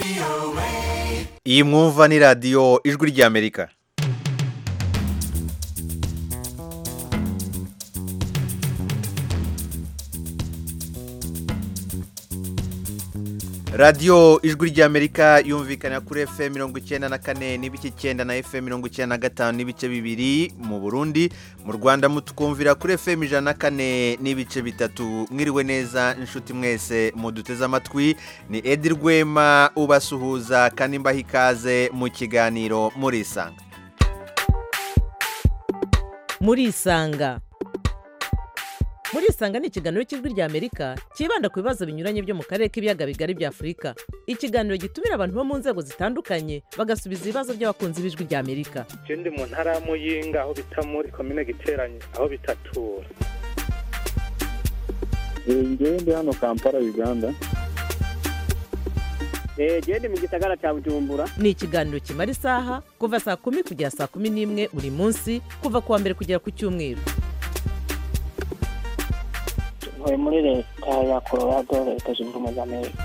iyi mwumva ni radiyo ijwi ry'amerika radiyo ijwi ry'amerika yumvikana kuri fm mirongo icyenda na kane n'ibice icyenda na fm mirongo icyenda na gatanu n'ibice bibiri mu burundi mu rwanda mutukumvira kuri fm ijana na kane n'ibice bitatu mwiriwe neza inshuti mwese muduteze amatwi ni edi rwema ubasuhuza kandi mbaha ikaze mu kiganiro murisanga murisanga murisanga ni ikiganiro cy'ijwi ry'amerika cyibanda ku bibazo binyuranye byo mu karere k'ibiyaga bigari bya afurika ikiganiro gitumira abantu bo mu nzego zitandukanye bagasubiza ibibazo by'abakunzi b'ijwi ry'amerika je ndi mu ntara ya muyinga aho bita muri komine giteranye aho bitatura ngewe ndi hano kampala uganda genda mu gisagara cya bujumbura ni ikiganiro kimara isaha kuva saa kumi kugera saa kumi n'imwe buri munsi kuva ku wa mbere kugera ku cyumweru ntuye muri leta ya colorado leta zunze ubumwe za amerika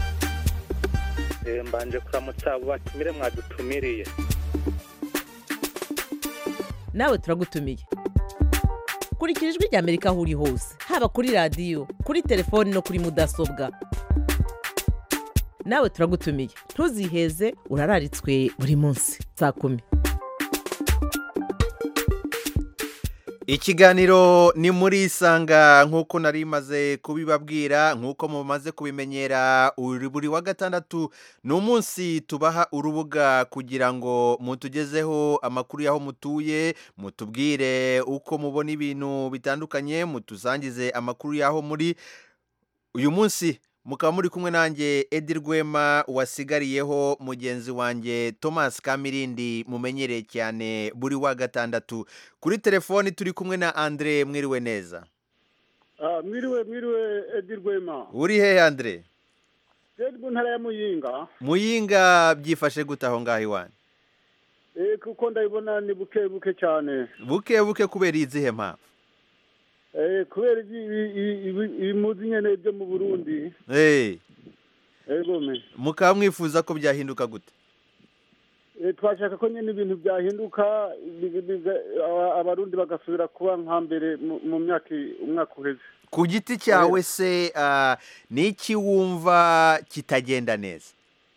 Eh, mbanje kuramutsa abo batumire mwadutumiriye nawe turagutumiye kurikira ijwi ry'amerika aho uri hose haba kuri radiyo kuri telefoni no kuri mudasobwa nawe turagutumiye ntuziheze urararitswe buri munsi saa kumi ikiganiro ni muri isanga nk'uko nari maze kubibabwira nk'uko mumaze kubimenyera uri buri wa gatandatu ni umunsi tubaha urubuga kugira ngo mutugezeho amakuru y'aho mutuye mutubwire uko mubona ibintu bitandukanye mutusangize amakuru y'aho muri uyu munsi mukaba muri kumwe nanjye edi rwema wasigariyeho mugenzi wanjye thomas kamirindi mumenyereye cyane buri wa gatandatu kuri telefoni turi kumwe na andre mwiriwe neza Ah, mwiriwe mwiriwe edi rwema uri hehe andre rero mu ntara ya muyinga muyinga byifashe gute aho ngaho iwanyu eh, kuko ndabibona ni buke buke cyane buke buke kubera izihe mpamvu Eh, kubera ibi- ibi- ibi- ibi- ibimuzi nyene byo mu burundi Eh, egome mukaba mwifuza ko byahinduka gute Eh, twashaka ko nyene ibintu byahinduka bi- biga- aba- abarundi bagasubira kuba nka mbere mu- mu myaka i- umwaka uheze ku giti cyawe se ah, ni iki wumva kitagenda neza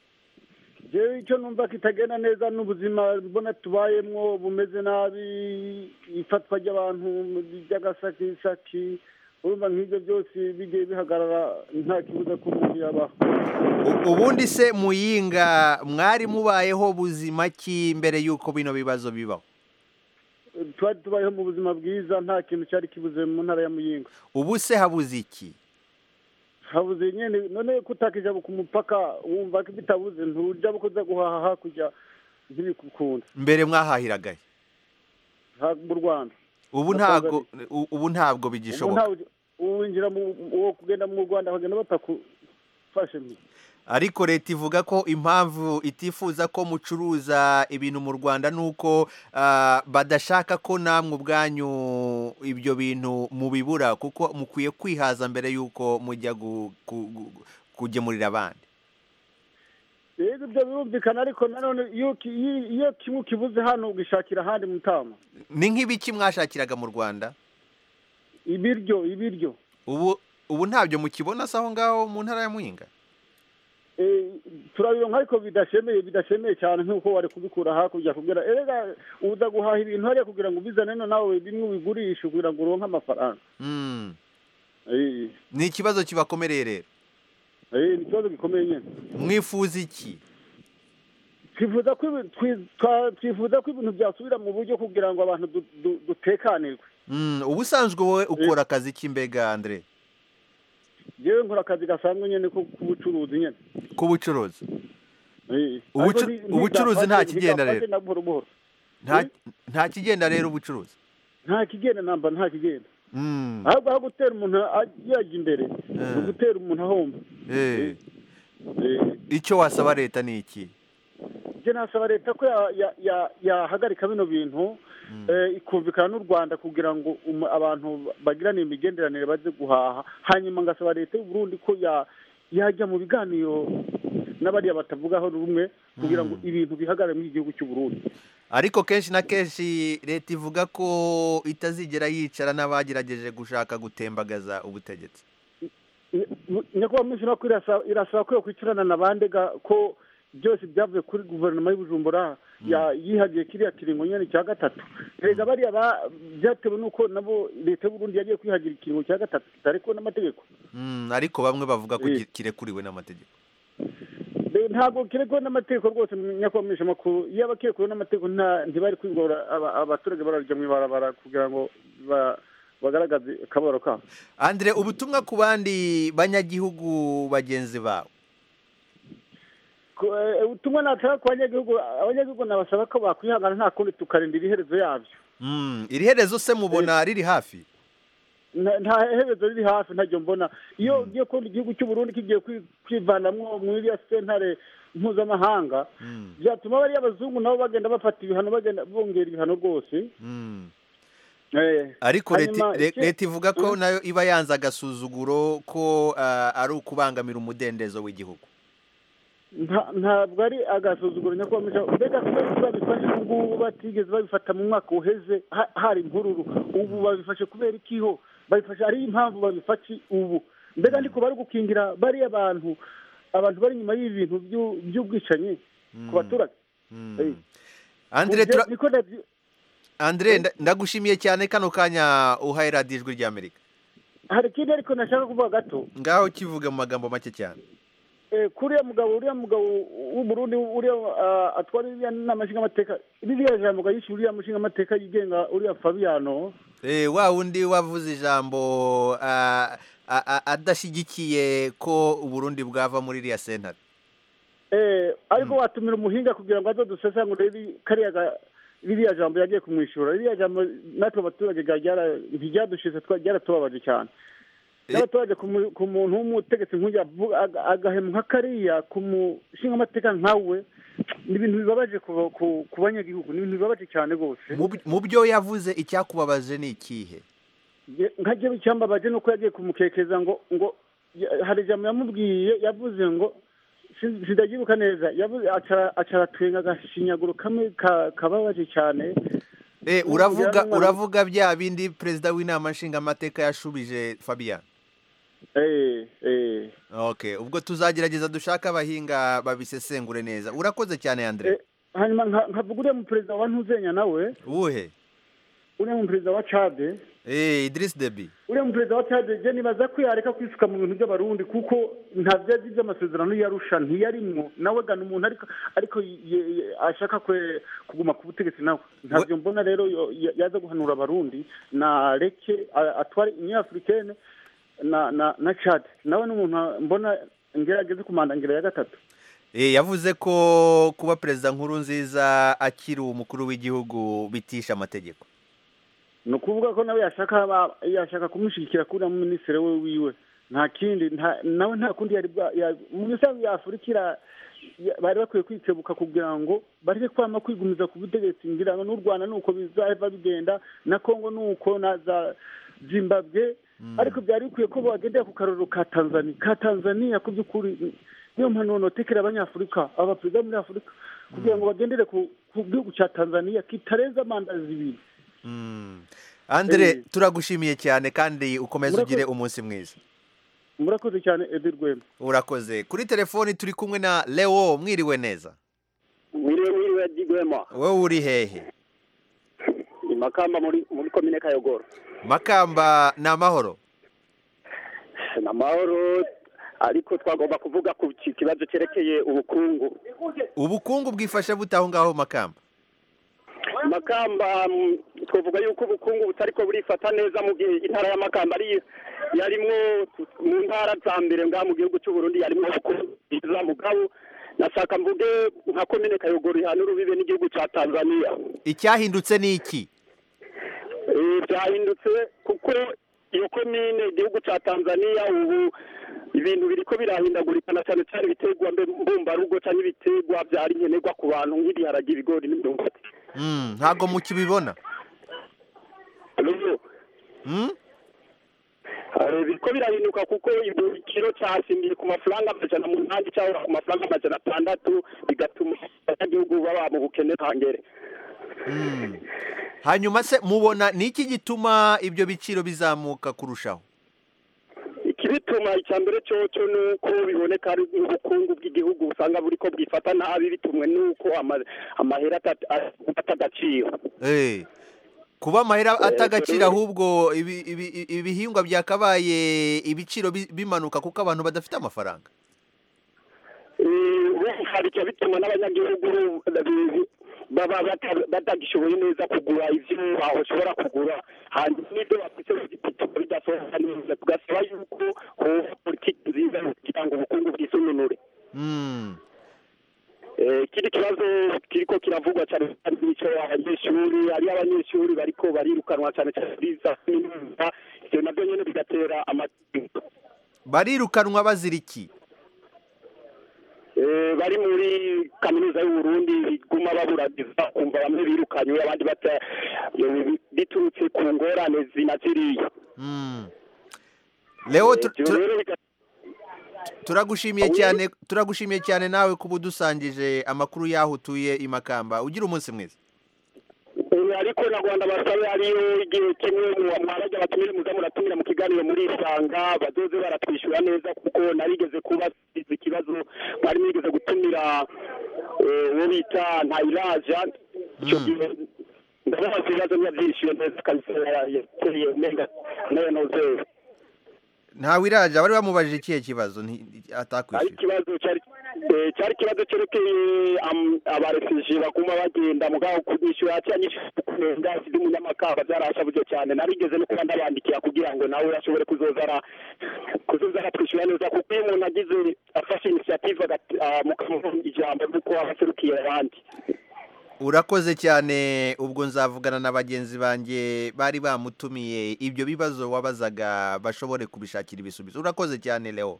jewe icyo numva kitagenda neza n'ubuzima mbona tubayemwo bumeze nabi ifatwa ry'abantu ry'agasakisaki urumva nk'ibyo byose bigiye bihagarara nta kibuza ko umuntu yabaho U- ubundi se muyinga mwari mubayeho buzima ki mbere y'uko bino bibazo bibaho twari tubayeho mu buzima bwiza nta kintu cyari kibuze mu ntara ya muyinga ubu se habuze iki habuze nyene none kutakija ku mupaka wumva ko bitabuze ntuja kuza guhaha hakurya ntibikukunda mbere mwahahiragahe ha- mu rwanda ubu ntabwo u- ubu ntabwo ubu bigishoboka ntawe winjira mu uwo kugenda mu rwanda bakagenda batakufashe mbi ariko leta ivuga ko impamvu itifuza ko mucuruza ibintu mu rwanda ni uko ah, badashaka ko namwe ubwanyu ibyo bintu mubibura kuko mukwiye kwihaza mbere y'uko mujya gu- ku- gu- kugemurira abandi rero ibyo birumvikana ariko nanone iyo ki- iyo- iyo kimwe ukibuze hano ugishakira ahandi mutama ni nk'ibiki mwashakiraga mu rwanda ibiryo ibiryo ubu ubu ntabyo mukibona se aho ngaho mu ntara ya muhinga Eh, turabironka ariko bidashemeye bidashemeye cyane nk'uko wari kubikura hakurya kugira erega uza guhaha ibintu hariya kugira ngo ubizane no nawe bimwe ubigurishe kugira ngo uronke amafaranga Mm. Eh, ni ikibazo kibakomereye rero eh, ni ikibazo gikomeye nyine mwifuza iki twifuza ko ibi- twi- twa- twifuza ko ibintu byasubira mu buryo kugira ngo abantu du- du- dutekanirwe Mm, ubusanzwe wowe ukora akazi k'imbega andre yewe nkora akazi gasanzwe nyine ko k'ubucuruzi nyine k'ubucuruzi Eh, Ubucu- ariko ni- ubucuruzi nta ntigafashe- kigenda ntigafashe rero. na buhoro buhoro nta nta kigenda rero ubucuruzi nta kigenda namba nta kigenda Mm, ahubwo aho gutera umuntu a- yajya imbere ni ugutera umuntu ahomba eh. Eh, icyo wasaba leta ni iki njye nasaba leta ko ya- ya- ya- yahagarika bino bintu eh, ikumvikana n'u rwanda kugira ngo umu- abantu bagirane imigenderanire baze guhaha hanyuma ngasaba leta y'u burundi ko ya- yajya mu biganiro n'abariya batavugaho rumwe kugira ngo ibintu bihagarare muri iki gihugu cy'u Burundi ariko kenshi na kenshi leta ivuga ko itazigera yicara n'abagerageje gushaka gutembagaza ubutegetsi nyakubahwa minsi no irasaba irasaba ko yakwicarana na bandega ko byose byavuye kuri guverinoma y'ubujumbura ya- yihagiye kiriya kiringo nyine cya gatatu erega bariya ba- byatewe n'uko nabo leta y'uburundi yagiye kwihagira ikiringo cya gatatu kitarekuwe n'amategeko Mm, ariko bamwe bavuga ko Eh. ki- kirekuriwe n'amategeko Eh, ntabwo kirekuwe n'amategeko rwose nyakubahwa minsi makuru iyo abakirekuwe n'amategeko nta ntibari kwigora aba- abaturage bararya mu ibarabara kugira ngo ba- bagaragaze akababaro kabo Andre ubutumwa ku bandi banyagihugu bagenzi bawe Ku- eh, ubutumwa natanga ku banyagihugu abanyagihugu nabasaba ko bakwihangana nta kundi tukarindira iherezo yabyo Mm, iri herezo se mubona riri hafi nta nta herezo riri hafi ntajya mbona iyo ugiye kubona igihugu cy'u Burundi kigiye kwi- kwivanamwo muri iriya sentare mpuzamahanga Mm, byatuma bariya abazungu nabo bagenda bafata ibihano bagenda bongera ibihano rwose mm. Eh, ariko leta hanyuma le- iki- leta ivuga ko Mm. nayo iba yanze agasuzuguro ko ah, ari ukubangamira umudendezo w'igihugu nta- ntabwo ari agasuzuguro nyakubahwa minisitiri mbega kubera ko babifashe ubu ngubu batigeze babifata mu mwaka uheze ha- hari imvururu ubu babifashe kubera ikiho babifashe ari impamvu babifashe ubu mbega ndiko bari gukingira bariya bantu abantu bari inyuma y'ibi bintu by'u- by'ubwicanyi ku baturage Mm. Eh. Andre tura- niko nabyo- Andre nda- ndagushimiye cyane kano kanya uhaye radiyo ijwi ry'Amerika hari ikindi ariko nashaka kuvuga gato ngaho kivuge mu magambo make cyane Eh, kuriya mugabo uriya mugabo w'umurundi uriya ah, atwara iriya nama nshingamateka ririya jambo yishe uriya mushingamateka yigenga uriya fabiano Eh, wa wundi wavuze ijambo ah, a- a- adashyigikiye ko uburundi bwava muri iriya sentare Eh, ariko watumira umuhinga kugira ngo azodusesangure riri- kariya ga- ririya jambo yagiye kumwishyura ririya jambo natwe abaturage ga- ryara- ntiryadushize twa- ryaratubabaje cyane Eh. n'abaturage ku mu- ku muntu w'umutegetsi nk'uyu avu- aga- agahemu nka kariya ku mushingamateka nkawe ni ibintu bibabaje ku ku- ku banyagihugu ni ibintu bibabaje cyane rwose Mu by- mu byo yavuze icyakubabaje ni ikihe nka jyewe icyambabaje ni uko yagiye kumukekeza ngo ngo ya- hari ijambo yamubwiye yavuze ngo si- sindabyibuka neza yavuze acara acara atwenga agashinyaguro kamwe ka- kababaje cyane Eh, N'ubu uravuga byarumwana- uravuga bya bindi perezida w'inama nshingamateka yashubije Fabian eh eh okay ubwo tuzagerageza dushake abahinga babisesengure neza urakoze cyane Andre Eh, hanyuma nka- nkavuga uriya mu perezida wa ntuzenya nawe uwuhe uriya mu perezida wa cade eh Idris Deby uriya mu perezida wa cade je nibaza ko yareka kwisuka mu bintu by'abarundi kuko nta byazi by'amasezerano yarusha ntiyarimwo nawe gana umuntu ariko ariko ye- ye- ashaka kwe kuguma ku butegetsi nawe ntabyo mbona rero yo- ya- yaza guhanura abarundi na reke a- atware inyafurikene na na na cade nawe ni umuntu mbona ngerageze kumandangira ya gatatu Eh, yavuze ko kuba perezida nkuru nziza akiri umukuru w'igihugu bitisha amategeko ni ukuvuga ko nawe yashaka aba- yashaka kumushyigikira kuri minisitiri we wiwe nta kindi nta- nawe nta kundi yari bwa ya- mu misanzu ya afurika ira- ya- bari bakwiye kwikebuka kugira ngo bareke kwama kwigumiza ku butegetsi ngira ngo n'u rwanda ni uko bizahava bigenda na kongo ni uko na za zimbabwe ariko byari bikwiye ko bagendera ku karorero ka tanzania ka tanzania ku by'ukuri niyo mpanuro notekera abanyafurika abaperezida bo muri afurika kugira ngo bagendere ku ku gihugu cya tanzania kitarenza manda zibiri Mm. Andre Eh. turagushimiye cyane kandi ukomeze Murakoze. ugire umunsi mwiza murakoze cyane edi rwema urakoze kuri telefoni turi kumwe na Leo mwiriwe neza mwiriwe mwiriwe digwema wowe uri hehe i makamba muri muri komine kayogoro makamba ni amahoro ni amahoro ariko twagomba kuvuga ku ki- kibazo cyerekeye ubukungu ubukungu bwifashe bute aho ngaho makamba makamba mm, twavuga yuko ubukungu butariko burifata neza mu gihe intara ya makamba ari yarimwo mu ntara za mbere ngaha mu gihugu cy'u Burundi yarimwo ubukungu bwiza mugabo nashaka mvuge nka komine kayogoro ihana urubibe n'igihugu cya tanzania icyahindutse ni iki Eh, byahindutse kuko iyo komine igihugu cya tanzania ubu ibintu biriko birahindagurika na cyane cyane ibiterwa mbe- mbumbarugo cyangwa ibiterwa byari nkenerwa ku bantu nk'ibiharage ibigori n'imyumbati Mm, ntabwo mukibibona Rero, Mm? Eh, biriko birahinduka kuko ibiciro cyasimbiye ku mafaranga amajana umunani cyangwa ku mafaranga amajana atandatu bigatuma abanyagihugu baba mu bukene ntangere Mm. hanyuma se mubona ni iki gituma ibyo biciro bizamuka kurushaho ikibituma icya mbere cyoco ni uko biboneka ari ubukungu bw'igihugu usanga buriko bwifata nabi bitumwe n'uko ama- amahera ata- ata agaciro Eh, kuba amahera Eh, atagaciro rero- ahubwo ibi- ibi- ibihingwa byakabaye ibiciro bi- bimanuka kuko abantu badafite amafaranga hari icyo bituma n'abanyagihugu bi- baba bata- batagishoboye neza kugura ivyo bashobora kugura hanyuma n'ibyo bafite bituma bidasohoka neza tugasaba yuko hoba politiki nziza kugira ngo ubukungu bwisununure Mm. Eh, ikindi kibazo kiriko kiravugwa cyane cyane nico abanyeshuri ari abanyeshuri bariko barirukanwa cyane cyane muri za kaminuza ivyo navyo nyene bigatera amategeko barirukanwa bazira iki Eh, bari muri kaminuza y'uburundi biguma baburagiza kumva bamwe birukanywe abandi bata eh, biturutse ku ngorane zinaziriye Mm. leo tu- Ivyo tu- rero biga- turagushimiye Oui. cyane turagushimiye cyane nawe kuba udusangije amakuru y'aho utuye i makamba ugira umunsi mwiza Eh, ariko na rwanda basabe hariyo igihe kimwe mu- mwarajya batumire muza muratumira mu kiganiro muri isanga bazoze baratwishyura neza kuko narigeze kuba izi ikibazo mwari mwigeze gutumira eh, uwo bita ntayiraja icyo Mm. gihe ndababaza ibibazo ntiyabyishyuye neza kabisa yateye umenga nayo nozeye ntawe iraje bari bamubajije ikihe kibazo nti- ari atakwishyura ikibazo cyari eh, cyari ikibazo cyerekeye am- abarefugee baguma bagenda mugabo kunyishyura cyanyishyura kurenga sidi umunyamakamba byarashabuje cyane narigeze no kuba ndabandikira kugira ngo nawe ashobore kuzoza ara kuzoza aratwishyura neza kuko iyo umuntu agize afashe initiative agati- ah, mukamuha ijambo ry'uko aba aserukiye abandi urakoze cyane ubwo nzavugana na bagenzi banjye bari bamutumiye ibyo bibazo wabazaga bashobore kubishakira ibisubizo urakoze cyane leo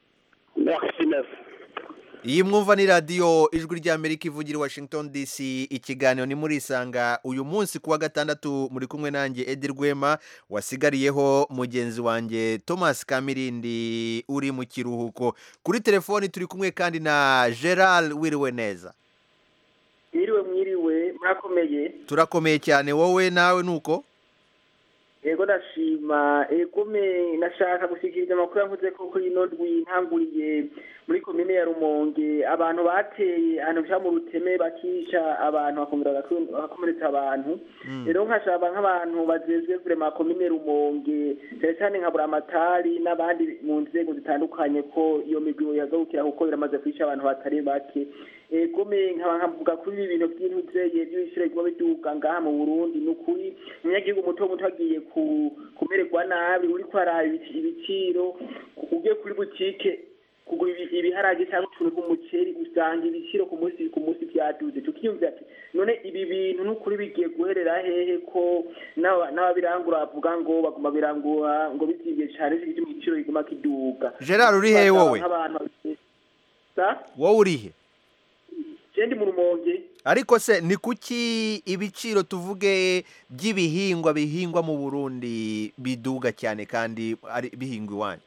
merci merci iyi mwumva ni radiyo ijwi ry'amerika ivugira i washington dc ikiganiro ni muri isanga uyu munsi ku wa gatandatu muri kumwe nanjye edi rwema wasigariyeho mugenzi wanjye thomas kamirindi uri mu kiruhuko kuri telefoni turi kumwe kandi na gerard wiriwe neza mwiriwe mwiriwe murakomeye turakomeye cyane wowe nawe nuko yego ndashima egome nashaka gushyikiriza amakuru yavuze ko kuri ino ndwi ntanguriye muri komine ya rumonge abantu bateye ahantu bya mu ruteme bakica abantu bakongera bagaku- bagakomeretsa abantu rero nkashaba nk'abantu bajejwe vrema komine rumonge cyane cyane nka buramatari n'abandi mu nzego zitandukanye ko iyo migwi yazawukira kuko biramaze kwica abantu batari bake egome nkaba nkavuga kuri ibi bintu by'intuzeye by'ibiciro biguma biduga ngaha mu burundi ni ukuri umunyagihugu muto muto agiye ku- kumererwa nabi uriko araba ibici- ibiciro ugiye kuri butike kugura ibi- ibiharage cyangwa utuntu tw'umuceri usanga ibiciro ku munsi ku munsi byaduze tukiyumvira ati none ibi bintu n'ukuri bigiye guherera hehe ko n'aba- n'ababirangura bavuga ngo baguma birangura ngo bizibye cyane igituma igiciro kiguma kiduga gerard uri hehe wowe nk'abantu babiri- sa wowe uri he jendi mu rumonge ariko se ni kuki ibiciro tuvuge by'ibihingwa bihingwa mu burundi biduga cyane kandi ari bihingwa iwanyu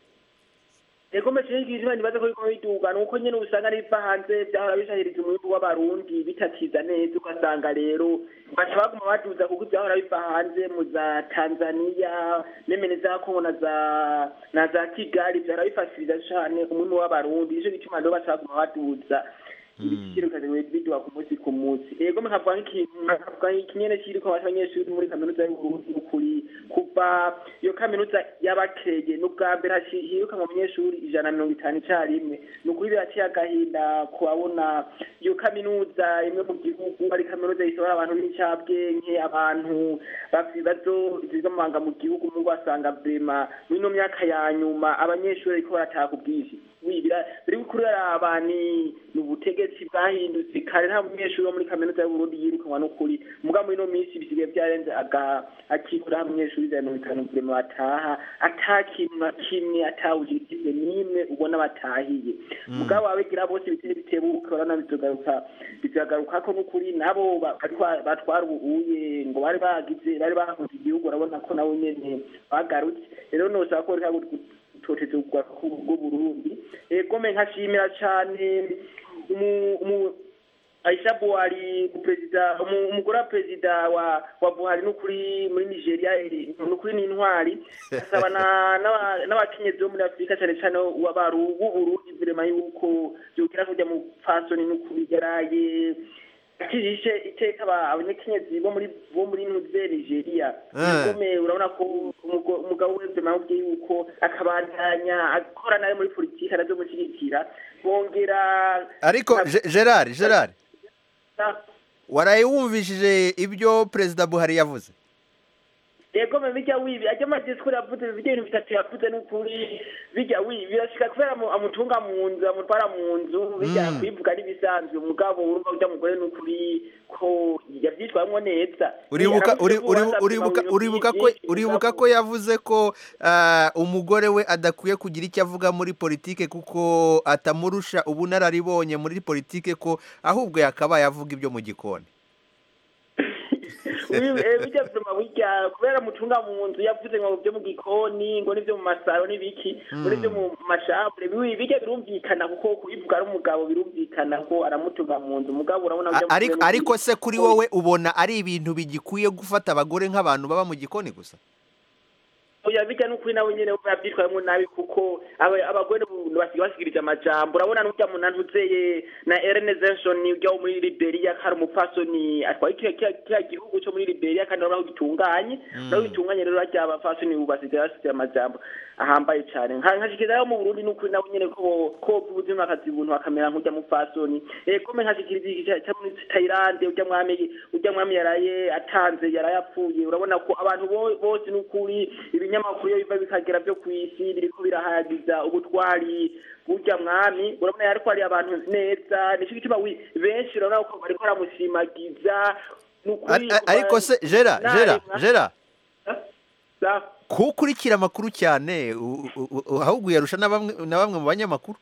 Ego mecye y'igizima nibaze ko biko biduga nuko nyene usanga niva hanze byahora bishahiriza umwimbu w'abarundi bitakiza neza ugasanga rero baca baguma baduza kuko byahora biva hanze mu za Tanzania nemene za Kongo na za na za Kigali byahora bifashiriza cane umwimbu w'abarundi ico gituma rero baca baguma baduza ibiciro bikaza biduga ku munsi ku munsi ego nkavuga nk'ikintu nkavuga nk'ikinyene kiriko abanyeshuri muri kaminuza y'uburundi ukuri kuva iyo kaminuza y'abakege n'ubwa mbere haci- hiruka mu banyeshuri ijana na mirongo itanu icarimwe ni ukuri biraciye agahinda kuhabona iyo kaminuza imwe mu gihugu ari kaminuza isohora abantu b'incabwenge abantu bafite ibibazo ziza mu manga mu gihugu mu basanga vrema muri ino myaka ya nyuma abanyeshuri ariko barataha ku bwinshi wi bira- biri kuri araba ni ni ubutegetsi bwahindutse kare nta munyeshuri wo muri kaminuza y'uburundi yirukanwa n'ukuri muga muri ino minsi bisigaye byarenze aga- akibura aho umunyeshuri ijana na mirongo itanu kurema bataha ata kintu na kimwe atawujikije n'imwe ubona batahiye mugabo ababigira bose biteye bitebuke urabona bizogaruka bizagaruka ko n'ukuri nabo ba- batwa- batwara ubuye ngo bari bagize bari bahunze igihugu urabona ko nabo nyene bagarutse rero nosaba ko reka gutoteza bw'uburundi egome nkashimira cane umu- umu- Aisha Buhari perezida umu- umugore wa perezida wa wa Buhari n'ukuri muri Nigeria eh, n'ukuri ni intwari asaba na- n'aba- n'abakenyezi bo muri Afurika cyane cyane w'abaru b'Uburundi vrema yuko byokera kujya mu fasoni n'ukuri yaraye akijishe iteka aba- abanyakenyezi bo muri bo muri Nuze Nigeria Ah. Egome urabona ko umugo- umugabo we vrema yabwiye yuko akabandanya akora nawe muri politiki arazomushyigikira bongera ariko Ge- gerard gerard na- waraye wumvishije ibyo perezida buhari yavuze yego me bijya wibi ajya amadisikuru yavuze bijya ibintu bitatu yavuze n'ukuri bijya wibi birashika kubera amu- amutunga mu nzu amutwara mu nzu bijya Mm. kwivuga n'ibisanzwe umugabo urumva ujya mugore n'ukuri ko yabyitwayemo neza uribuka Aramushije uri- ko uri- wasabye uribuka mu bintu uribuka ko byinshi, uribuka mugabo- ko yavuze ko ah, umugore we adakwiye kugira icyo avuga muri politike kuko atamurusha ubunararibonye muri politike ko ahubwo yakabaye avuga ibyo mu gikoni Wibi- eh, bijya vyuma bijya kubera mutunga mu nzu yavuze ngo byo mu gikoni ngo nivyo mu masaro n'ibiki ngo nivyo mu mashambure bibi bijya birumvikana kuko kubivuga ari umugabo birumvikana ko aramutunga mu nzu umugabo urabona A- ujya ariko ariko se kuri wowe ubona ari ibintu bigikwiye gufata abagore nk'abantu baba mu gikoni gusa oya bijya n'ukuri nawe nyene yabyitwayemo nabi kuko aba- abagore ubu basigaye basigirije amajambo urabona n'urya muntu antuzeye na Ellen Zenson ujya wo muri Liberia kari umupfasoni atwaye kiriya kiriya- kiriya gihugu cyo muri Liberia kandi urabona ko gitunganye urabona ko gitunganye rero harya abapfasoni ubu basigaye basize amajambo ahambaye cyane nka nkashikiriza rero mu Burundi n'ukuri nawe nyene ko ko ubuzima akazi ubuntu akamera nk'ujya mupfasoni eh kome nkashikiriza iki cya- cya muri Thailand ujya mwami ujya mwami yaraye atanze yaraye apfuye urabona ko abantu bo- bose n'ukuri ibinyamakuru iyo biva bikagera byo ku isi biriko birahagiza ubutwari burya mwami urabona yariko ari abantu neza nicyo gituma wi- benshi urabona ko bariko baramushimagiza n'ukuri Ar- ar- ariko se gera gera gera Sa- ko ukurikira amakuru cyane u- u- u- ahubwo uyarusha na bamwe na bamwe mu banyamakuru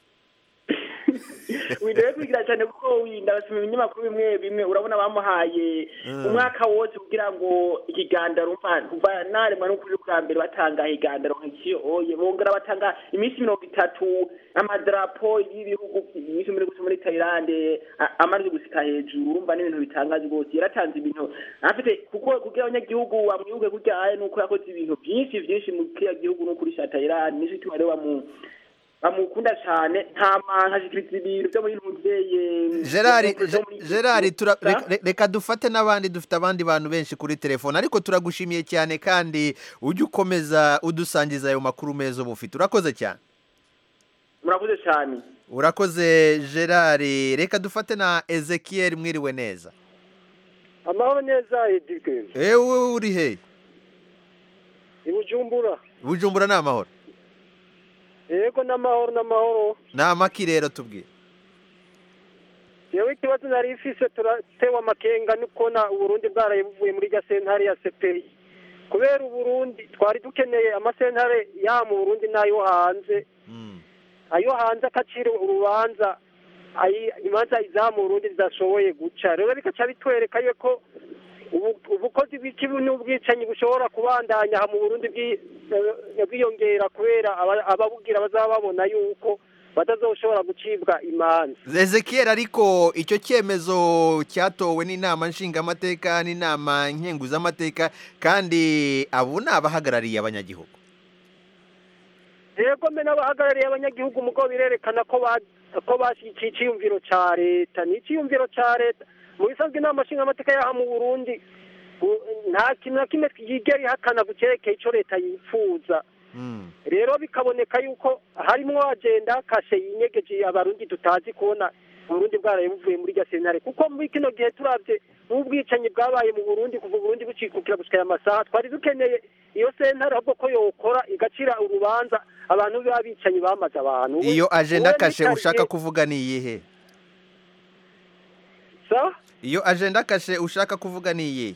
windoye kwigira cyane kuko winda basoma ibinyamakuru bimwe bimwe urabona bamuhaye Mm. umwaka wose kugira ngo ikigandaro umva kuva naremwa n'ukuri bwa mbere batanga igandaro nk'ikiyo oye bongera batanga iminsi mirongo itatu amadarapo y'ibihugu iminsi muri gusa muri Thailand a- amaze gusika hejuru urumva n'ibintu bitangaje rwose yaratanze ibintu afite kuko kugira abanyagihugu bamwibuke kurya aye nuko yakoze ibintu byinshi byinshi mu kiriya gihugu no kuri sha Thailand nicyo gituma rero bamu bamukunda cyane nta mankashikiriza ibintu byo muri ntuzeye gerard Ge- gerard tura- reka- re- reka dufate n'abandi dufite abandi bantu benshi kuri telefone ariko turagushimiye cyane kandi ujye ukomeza udusangiza ayo makuru meza uba ufite urakoze cyane murakoze cyane urakoze gerard reka dufate na ezekiel mwiriwe neza amahoro neza edike ewe uri he i bujumbura bujumbura ni amahoro yego n'amahoro n'amahoro ni amaki rero tubwire yewe ikibazo nari ifise turatewe amakenga ni kubona uburundi bwaraye buvuye muri rya sentare ya sepeyi kubera uburundi twari dukeneye amasentare ya mu burundi n'ayo hanze ayo hanze akacira urubanza ayi- imanza iza mu burundi zidashoboye guca rero bikaca bitwereka yuko ubu- ubukozi bw'ikibi n'ubwicanyi bushobora kubandanya aha mu burundi bwi- eh, bwiyongera kubera aba- ababugira bazaba babona yuko batazoshobora gucibwa imanza ezekiel ariko icyo cyemezo cyatowe n'inama nshingamateka n'inama nkenguzamateka kandi abo ni abahagarariye abanyagihugu yego mbe n'abahagarariye abanyagihugu mugo birerekana ko ba- ko bashyigikiye icyiyumviro cya leta ni icyiyumviro cya leta mu bisanzwe inama nshingamateka y'aha mu burundi u- nta kintu na kimwe yigera ihakana ku cyerekeye icyo leta yifuza rero bikaboneka yuko harimo agenda kashe yinyegeje abarundi tutazi kubona uburundi bwaraye buvuye muri iryo sentare kuko muri kino gihe turabye n'ubwicanyi bwabaye mu burundi kuva uburundi bucikukira gushika aya masaha twari dukeneye iyo sentare ahubwo ko yokora igacira urubanza abantu biba bicanyi bamaze abantu iyo agenda Wowe kashe muri ushaka karitsiye- kuvuga ni iyihe sa iyo ajenda kashe ushaka kuvuga ni iyihe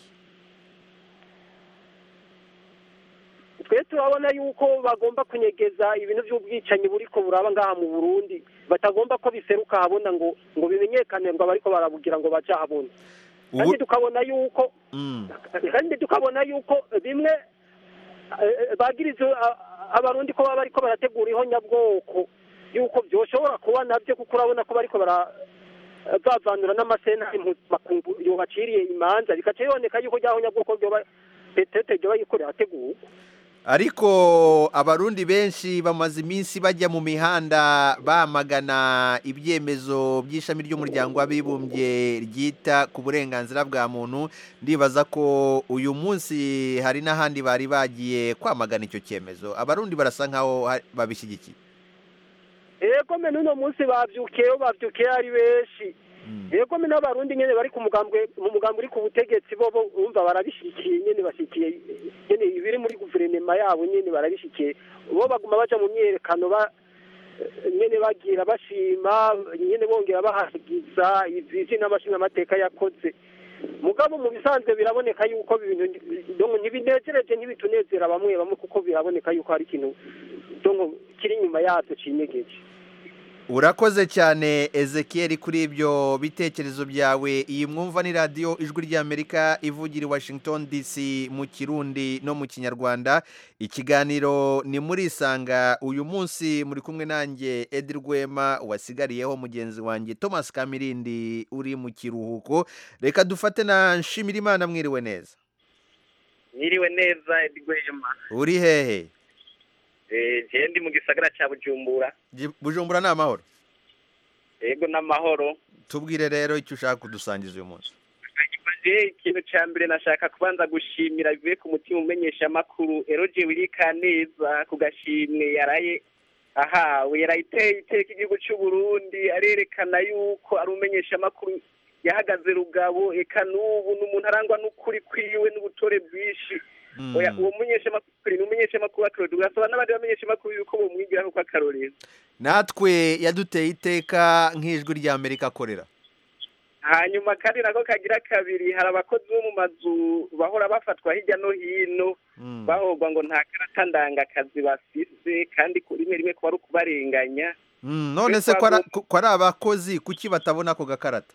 twe turabona yuko bagomba kunyegeza ibintu by'ubwicanyi buriko buraba ngaha mu burundi batagomba ko biseruka habona ngo ngo bimenyekane ngo abariko barabugira ngo baje habona kandi tukabona yuko Mm. kandi tukabona yuko bimwe eh, bagiriza a- abarundi ko baba bariko barategura ihonyabwoko yuko byoshobora kuba nabyo kuko urabona ko bariko bara bavanura n'amasena mpuzamakungu yobaciriye imanza bikaca biboneka yuko rya honyabwoko ryoba petete ryoba riko rirategurwa ariko abarundi benshi bamaze iminsi bajya mu mihanda bamagana ibyemezo by'ishami ry'umuryango w'abibumbye ryita ku burenganzira bwa muntu ndibaza ko uyu munsi hari n'ahandi bari bagiye kwamagana icyo cyemezo abarundi barasa nkaho ha- babishyigikiye ego me n'uno munsi bavyukiyeho bavyukiye ari benshi ego me n'abarundi nyene bari ku mugambwe mu mugambwe uri ku butegetsi bo bo urumva barabishikiye nyene bashikiye nyene ibiri muri guverinoma yabo nyene barabishikiye bo baguma baja mu myerekano ba nyene bagira bashima nyene bongera bahagiza ivyi n'amashinga amateka yakoze mugabo mu bisanzwe biraboneka yuko ibintu donc ntibinezereje ntibitunezera bamwe bamwe kuko biraboneka yuko hari ikintu donc kiri inyuma yavyo cinyegeje urakoze cyane ezekiel kuri ibyo bitekerezo byawe iyi mwumva ni radiyo ijwi ry'amerika ivugira i washington dc mu kirundi no mu kinyarwanda ikiganiro ni muri isanga uyu munsi muri kumwe nanjye edi rwema wasigariyeho mugenzi wanjye thomas kamirindi uri mu kiruhuko reka dufate na nshimirimana mwiriwe neza Mwiriwe neza Edwema. uri hehe Eh, je ndi mu gisagara ca Bujumbura. Ji- bujumbura ni amahoro Ego n'amahoro. tubwire rero icyo ushaka kudusangiza uyu munsi Je ikintu ca mbere nashaka kubanza gushimira bivuye ku mutima umenyesha amakuru Eroje Wirika neza ku gashimwe yaraye ahawe yarayiteye iteka igihugu c'u Burundi arerekana yuko ari umenyesha amakuru yahagaze rugabo eka n'ubu n'umuntu arangwa n'ukuri kwiwe n'ubutore bwinshi oya uwo munyeshamakuru ni umunyeshamakuru w'akarorero ugasaba n'abandi bamenyeshamakuru yuko bomwigiraho ko akarorero natwe yaduteye iteka nk'ijwi ry'amerika akorera hanyuma kandi nako kagira kabiri hari abakozi bo mu mazu bahora bafatwa hirya no hino bahogwa ngo nta karata ndangakazi bafise kandi ku rimwe rimwe kuba ari ukubarenganya Mm, none se ko ari- ko ari abakozi kuki batabona ako gakarata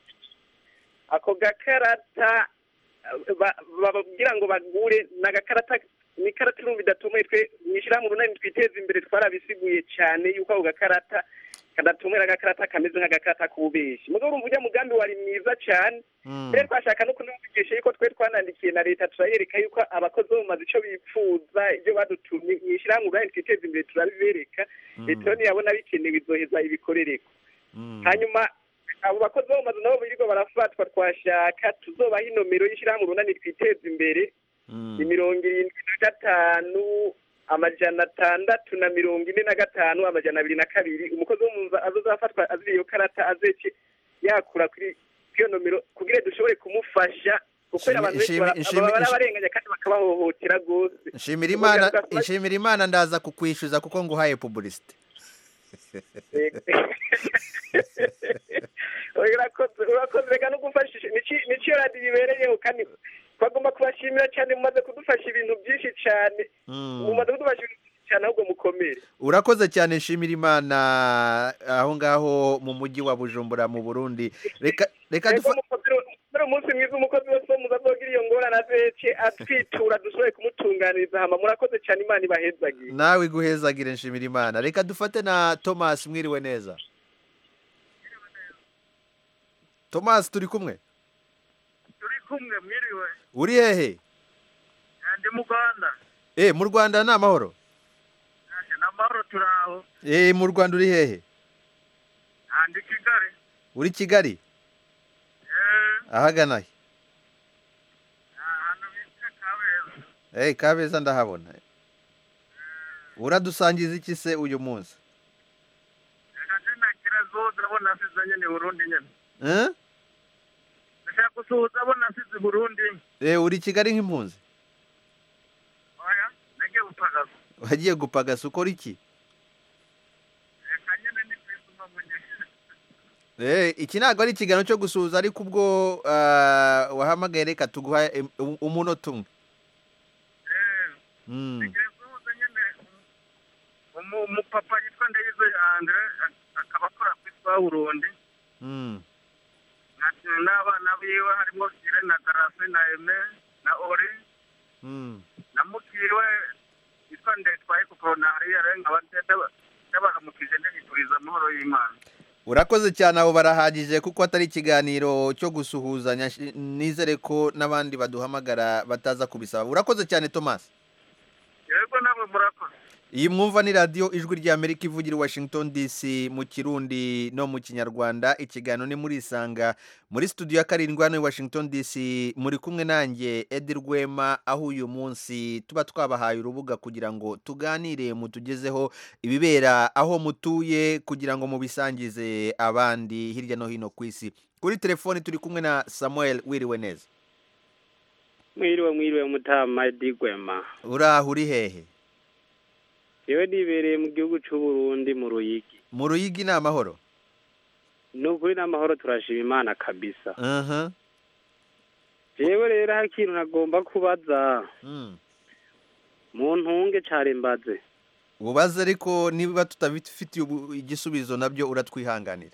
ako gakarata eh, ba- bababwira ngo bagure ni agakarata ni ikarata irumva idatomoye twe mwishyirahamwe urunani twiteza imbere twarabisiguye cyane yuko ako gakarata kadatomera agakarata kameze nk'agakarata k'ububeshi mugabo urumva ujya mugambi wari mwiza cyane rero twashaka no kunavugisha yuko twe twanandikiye na leta turayereka yuko abakozi bo mu mazu icyo bipfuza ibyo badutumye mwishyirahamwe urunani twiteza imbere turabibereka leta rero niyabona bikenewe izoheza ibikorereko hanyuma abo bakozi bo mu mazu nabo birirwa barafatwa twashaka tuzobaha inomero y'ishyirahamwe urunani twiteza imbere ni mirongo irindwi na gatanu amajana atandatu na mirongo ine na gatanu amajana abiri na kabiri umukozi wo mu nzu azozafatwa azira iyo karata azece yakura kuri kuri iyo nomero kugira dushobore kumufasha kuko abantu benshi Nshimi- bara- nshimi- baba barabarenganya kandi bakabahohotera rwose nshimira imana nshimira imana ndaza kukwishyuza kuko nguhaye pubulisite urakoze urakoze reka no gufashisha Nici- nicyo radiyo ibereyeho kandi twagomba kubashimira cyane mumaze kudufasha ibintu byinshi cyane mumaze kudufasha ibintu byinshi cyane ahubwo mukomere urakoze cyane nshimira imana aho ngaho mu mujyi wa bujumbura mu burundi reka reka dufa muri umunsi mwiza umukozi wese wo muza azogira iyo ngorane azece atwitura dushoboye kumutunganiriza hama murakoze cyane imana ibahezagiye nawe iguhezagire nshimira imana reka dufate na thomas mwiriwe neza thomas turi kumwe turi kumwe mwiriwe uri hehe ndi mu rwanda eh mu rwanda ni amahoro ni amahoro turi aho eh mu rwanda uri hehe Ah, ndi kigali uri kigali ahagana he ahantu bita kabeza eh kabeza ndahabona uradusangiza iki se uyu munsi reka nagira zo ndabona asize nyine i burundi nyine eh ndashaka gusuhuza abo nasize i burundi eh uri kigali nk'impunzi oya nagiye gupagaza wagiye gupagasa ukora iki reka nyine ni kwisuma mu nyine Eh, iki ntabwo ari ikiganiro cyo gusuhuza ariko ubwo ah, wahamagaye reka tuguha em- um- umunota umwe Mm, Umu- umupapa yitwa Ndayize Andre ak- akaba akora kuri twa Burundi mm, na- n'abana biwe harimo Sire na Garase na Eme na Ori mm. na mukiwe yitwa Ndetwaye Kupronari yarenga abatete yabaramukije ndabifuriza amahoro y'Imana urakoze cyane abo barahagije kuko atari ikiganiro cyo gusuhuzanya shi- nizere ko n'abandi baduhamagara bataza kubisaba urakoze cyane thomas yego namwe murakoze iyi mwumva ni radiyo ijwi ry'amerika ivugira i washington dc mu kirundi no mu kinyarwanda ikiganiro ni muri isanga muri studio ya karindwi hano i washington dc muri kumwe nanjye edi rwema aho uyu munsi tuba twabahaye urubuga kugira ngo tuganire mutugezeho ibibera aho mutuye kugira ngo mubisangize abandi hirya no hino ku isi kuri telefoni turi kumwe na samuel wiriwe neza mwiriwe mwiriwe mutama Edi Gwema uraho uri hehe yewe nibereye mu gihugu cy'u Burundi mu Ruyigi mu ruyigi ni amahoro ni ukuri n'amahoro turashima imana kabisa aha jewe rero hari ikintu nagomba kubaza Mm. mu ntunge care mbaze ubaze ariko niba tutabifitiye ubu- igisubizo nabyo uratwihanganira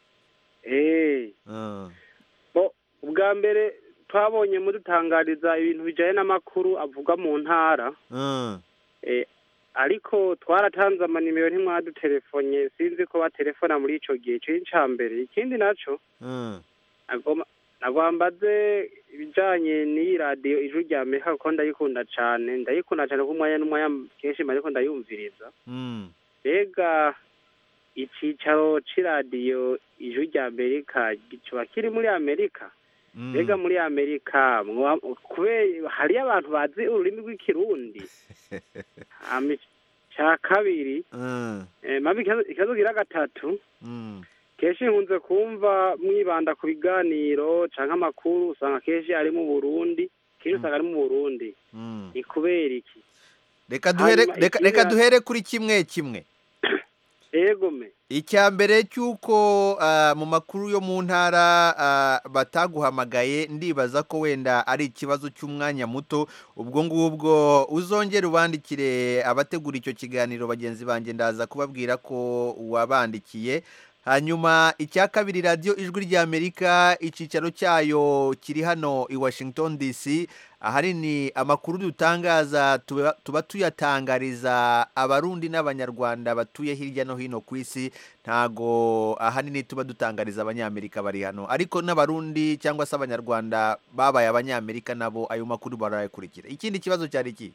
eh Ah, bo ubwa mbere twabonye mudutangariza ibintu bijanye n'amakuru avuga mu ntara ah, eh ariko twaratanze amanimero ntimwadutelefonye sinzi ko batelefona muri ico gihe cyo ca mbere ikindi naco ah. nagomba nagwambaze ibijanye n'iyi radiyo ijwi rya amerika kuko ndayikunda cane ndayikunda cane kuko umwanya n'umwanya kenshi mba ariko ndayumviriza Mm. mbega icicaro c'iradiyo ijwi rya amerika kiba kiri muri amerika Mm. mbega muri amerika mwa- kubera hariyo abantu bazi ururimi rw'ikirundi Hama ica kabiri Ah, eh, mabi ikibazo- ikibazo gira gatatu mm. kenshi nkunze kumva mwibanda ku biganiro canke amakuru usanga kenshi ari mu burundi kenshi usanga ari mu burundi Mm. ni kubera iki reka duhere Hanyuma reka, ikindi reka na- duhere kuri kimwe kimwe egome icya mbere cy'uko ah, mu makuru yo mu ntara ah, bataguhamagaye ndibaza ko wenda ari ikibazo cy'umwanya muto ubwo ngubwo uzongere ubandikire abategura icyo kiganiro bagenzi banjye ndaza kubabwira ko wabandikiye hanyuma icya kabiri radiyo ijwi ry'amerika icyicaro cyayo kiri hano i washington dc ahanini amakuru dutangaza tuba tuba tuyatangariza abarundi n'abanyarwanda batuye hirya no hino ku isi ntago ahanini tuba dutangariza abanyamerika bari hano ariko n'abarundi cyangwa se abanyarwanda babaye abanyamerika nabo ayo makuru barayakurikira ikindi kibazo cyari iki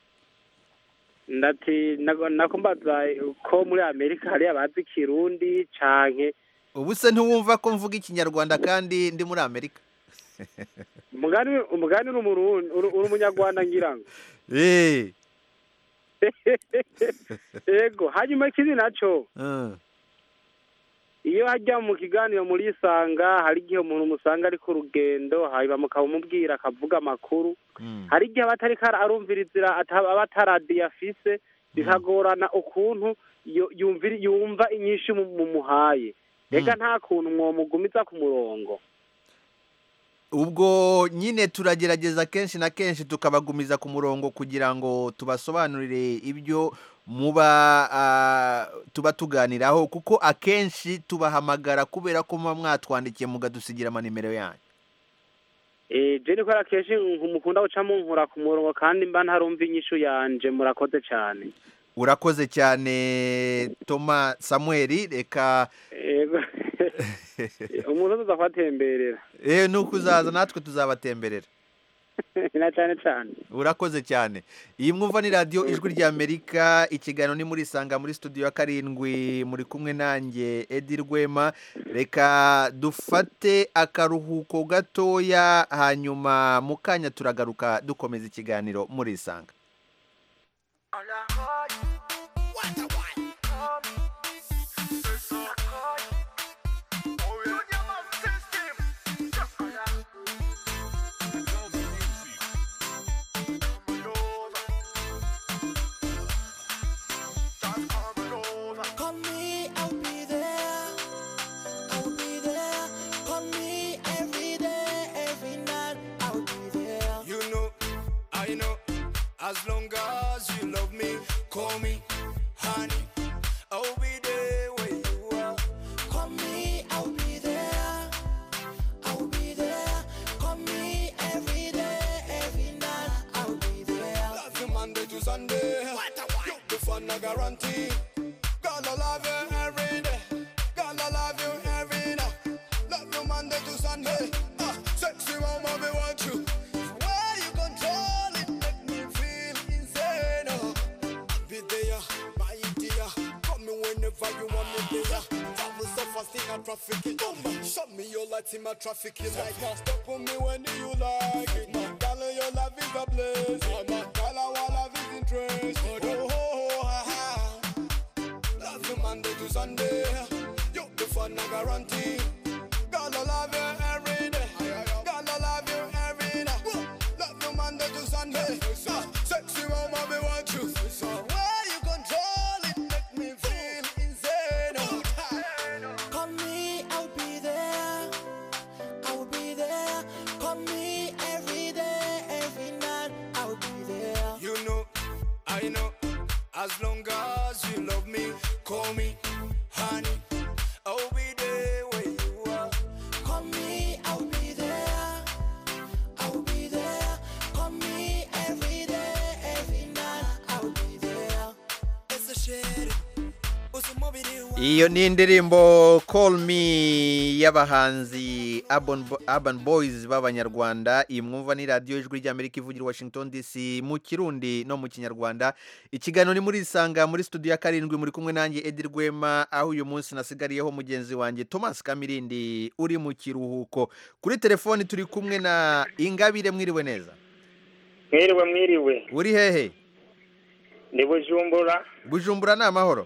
ndati nago- nako mbaza ko muri amerika hariyo abazi ikirundi canke ubu se ntiwumva ko mvuga ikinyarwanda kandi ndi muri amerika umugani umugani uri umurundi uri uri umunyarwanda ngira ngo Eh, ego hanyuma ikindi naco uh, iyo hajya mu kiganiro muri isanga hari igihe umuntu musanga ari ku rugendo hanyuma mukamubwira akavuga amakuru mm, hari igihe aba atariko arumvirizira ata- aba ataradiyo afise bikagorana ukuntu yo- yumvira- yumva inyinshi mu- mumuhaye reka nta kuntu mwomugumiza ku murongo ubwo nyine turagerageza kenshi na kenshi tukabagumiza ku murongo kugira ngo tubasobanurire ibyo muba ah, tuba tuganiraho kuko akenshi tubahamagara kubera ko muba mwatwandikiye mukadusigira amanimero yanyu Eh, je niko kenshi mukunda guca munkura ku murongo kandi mba ntarumva inyishu yanje murakoze cyane urakoze cyane toma samuel reka Ego. umuntu tuza kubatemberera eh nuko uzaza natwe tuzabatemberera na cyane cyane urakoze cyane iyi mwumva ni radiyo ijwi ry'amerika ikiganiro ni muri isanga muri studio ya karindwi muri kumwe nanjye edi rwema reka dufate akaruhuko gatoya hanyuma mu kanya turagaruka dukomeza ikiganiro muri isanga Call me, I'll be there. I'll be there. Sunday. You the fun I guarantee. Gonna love you every day. Gonna love you every night. Love you Monday to Sunday. Uh, sexy mama, me want you. Where you control it, make me feel insane. Oh, I'll be there, my dear. Come me whenever you want me there. Travel so fast in a traffic it. Show me your lights in my traffic you like. Stop on me when you like it. Girl, your love is a blessing. Girl, our love is interesting. Oh, oh, oh, ah, ah. Love you Monday to Sunday. You the fun I guarantee. Girl, I love you every day. Girl, I love you every night. Love you Monday to Sunday. Uh, sexy mama, me want you. So where you control it, make me feel insane. Oh, Call me, I'll be there. I will be there. Call me every day, every night. I'll be there. You know, I know. As long as you love me, call me honey. I'll be there where you are. Call me, I'll be there. I'll be there. Call me every day, every night. I'll be there. It's a shit. Usumubiri wa iyo ni indirimbo call me y'abahanzi Urban Bo- urban boys b'abanyarwanda iyi mwumva ni radiyo ijwi ry'amerika ivugira i washington dc mu kirundi no mu kinyarwanda ikiganiro ni muri isanga muri studio ya karindwi muri kumwe nanjye edi rwema aho uyu munsi nasigariyeho mugenzi wanjye thomas kamirindi uri mu kiruhuko kuri telefoni turi kumwe na ingabire mwiriwe neza mwiriwe mwiriwe uri hehe ndi bujumbura bujumbura ni amahoro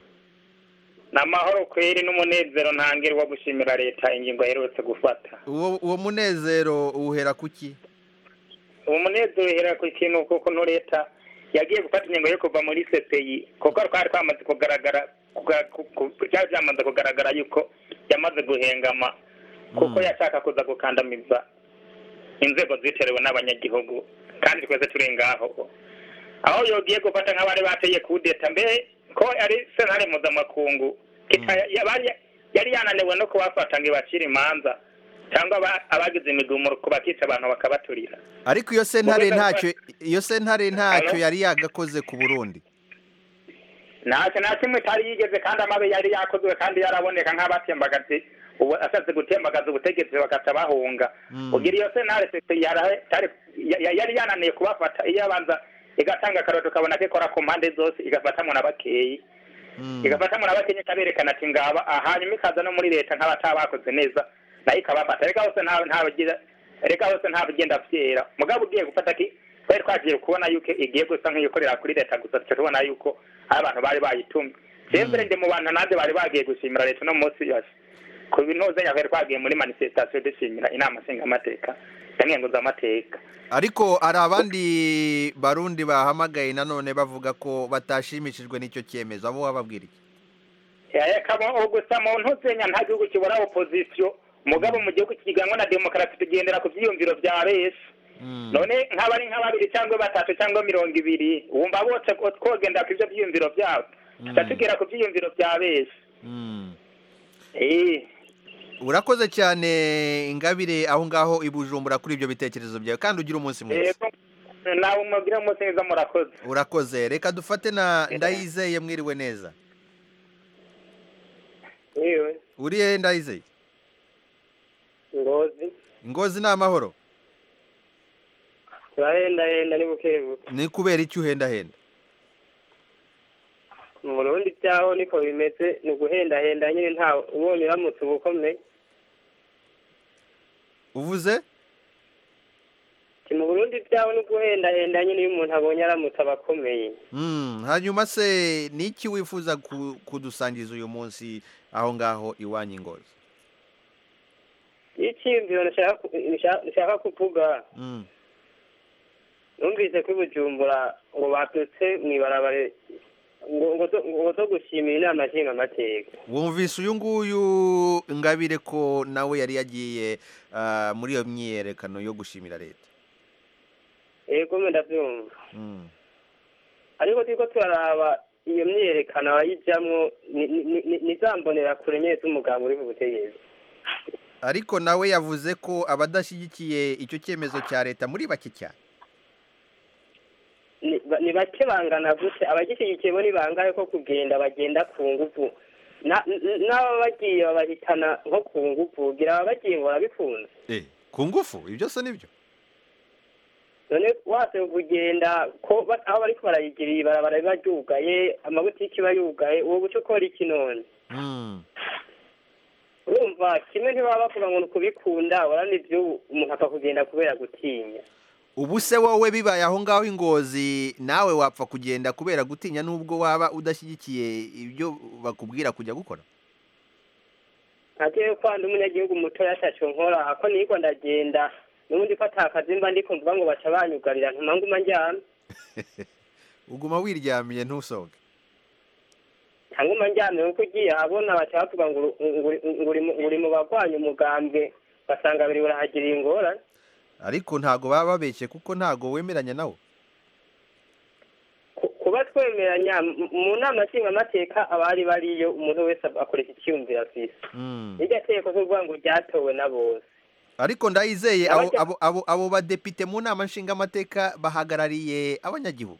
ni amahoro kweri n'umunezero ntangire wo gushimira leta ingingo aherutse gufata uwo uwo munezero uhera kuki uwo munezero uhera ku kintu kuko no leta yagiye gufata ingingo yo kuva muri cpi kuko twari twamaze kugaragara kuga- ku- ku- byari byamaze kugaragara yuko yamaze guhengama kuko yashaka kuza gukandamiza inzego ziterewe n'abanyagihugu kandi twese turi ngaho aho yogiye gufata nk'abari bateye kudeta mbere ko ari sentare mpuzamakungu kita- yabari- yari yananiwe no kubafata ngo ibacire imanza cyangwa aba- abagize imigumuro kubakica abantu bakabaturira ariko iyo sentare Mubuga ntacyo iyo sentare ntacyo yari yagakoze ku burundi ntacyo nta kimwe itari yigeze kandi amabi yari yakozwe kandi yaraboneka nk'abatembagaje ubu ashatse gutembagaza ubutegetsi bagaca bahunga ugira iyo sentare sese yara- tari- ya- ya- yari yananiye kubafata iyo abanza igatanga akaroto ukabona ko ikora ku mpande zose igafatamwo na bakeyi igafatamwo na bakeyi ikaberekana ati ngaba ah, hanyuma ikaza no muri leta nk'abataba bakoze neza nayo ikabafata reka hose nta ntabagira reka hose nta bigenda vyera mugabo ugiye gufata ki twari twagiye kubona yuko igiye gusa nk'iyikorera kuri leta gusa tuca tubona yuko hari abantu bari bayitumye sembere ndi mu bantu nanjye bari bagiye gushimira leta uno munsi yose ku bintu zenya twari twagiye muri manifestation dushimira inama nshingamateka yanenguzamateka ariko hari abandi barundi bahamagaye nanone bavuga ko batashimishijwe n'icyo cyemezo abo wababwira iki kamo gusa mu ntuzenya nta gihugu kibura opozisiyo mugabo mu gihugu kiganwa na demokarasi tugendera ku byiyumviro bya benshi none nk'abari nka babiri cyangwa batatu cyangwa mirongo ibiri wumva bose ko twogendera ku ibyo byiyumviro byabo tuca tugera ku byiyumviro bya benshi Eh. urakoze cyane ingabire aho ngaho i bujumbura kuri ibyo bitekerezo byawe kandi ugira umunsi mwiza Yego, nawe umubwire umunsi mwiza murakoze urakoze reka dufate na ndayizeye mwiriwe neza Yewe, uri hehe ndayizeye ngozi ngozi ni amahoro turahendahenda ni buke buke ni kubera icyo uhendahenda mu burundi byaho niko bimeze ni uguhendahenda nyine nta ubonye uramutse uba ukomeye uvuze Ati, mu burundi byaho ni uguhendahenda nyine iyo umuntu abonye aramutse aba akomeye Mm, hanyuma se ni iki wifuza ku- kudusangiza uyu munsi aho ngaho iwanyu ingozi iyo icyiyumviro nashaka ku- nashaka- nashaka kuvuga Mm. numvise ko i bujumbura ngo babyutse mu ibarabara ngo ngo zo- ngo zo gushimira inama nshingamateka wumvise uyu nguyu ingabire ko nawe yari yagiye ah, muri iyo myiyerekano yo gushimira leta yego mwe ndabyumva Mm. ariko turiko turaraba iyo myiyerekano abayijamwo ni- ni- ni- ni za mbonerakure nyene z'umugabo uri ku butegetsi ariko nawe yavuze ko abadashyigikiye icyo cyemezo cya leta muri bake cyane Ni- ba- ni bake bangana gute abagishyigikiye bo ni bangahe ko kugenda bagenda ku nguvu Na- n- n'aba bagiye babahitana nko ku nguvu gira ababa bagiye ngo barabikunze Eh, ku ngufu ibyo se nibyo none wase kugenda ko ba- aho bariko barayigira ibarabara biba ryugaye amabutiki aba yugaye uwo guca ukora iki none Mm. urumva kimwe ntibaba bavuga ngo ni ukubikunda urabona ibyo umuntu apfa kugenda kubera gutinya ubu se wowe bibaye aho ngaho ingozi nawe wapfa kugenda kubera gutinya n'ubwo waba udashyigikiye ibyo bakubwira kujya gukora ntagiye kwanda umunyagihugu mutoya ataco nkora ako niriko ndagenda n'ubundi ko atakazi mba ndiko mvuga ngo baca banyugarira ntuma nguma njyana uguma wiryamiye ntusohoke cyangwa njyana kuko ugiye ahabona baca bavuga ngo uru- ngo uri- ngo uri mu- ngo uri mu bagwanya umugambwe basanga biri burahagiriye ingorane ariko ntago baba babeshye kuko ntago wemeranya nawo Ku- kuba twemeranya m- mu nama nshingamateka abari bariyo umuntu wese akoresha icyiyumviro afise Mm. iryo tegeko kuvuga ngo ryatowe na bose ariko ndayizeye abo, Abajya- abo, abo, abo badepite mu nama nshingamateka bahagarariye abanyagihugu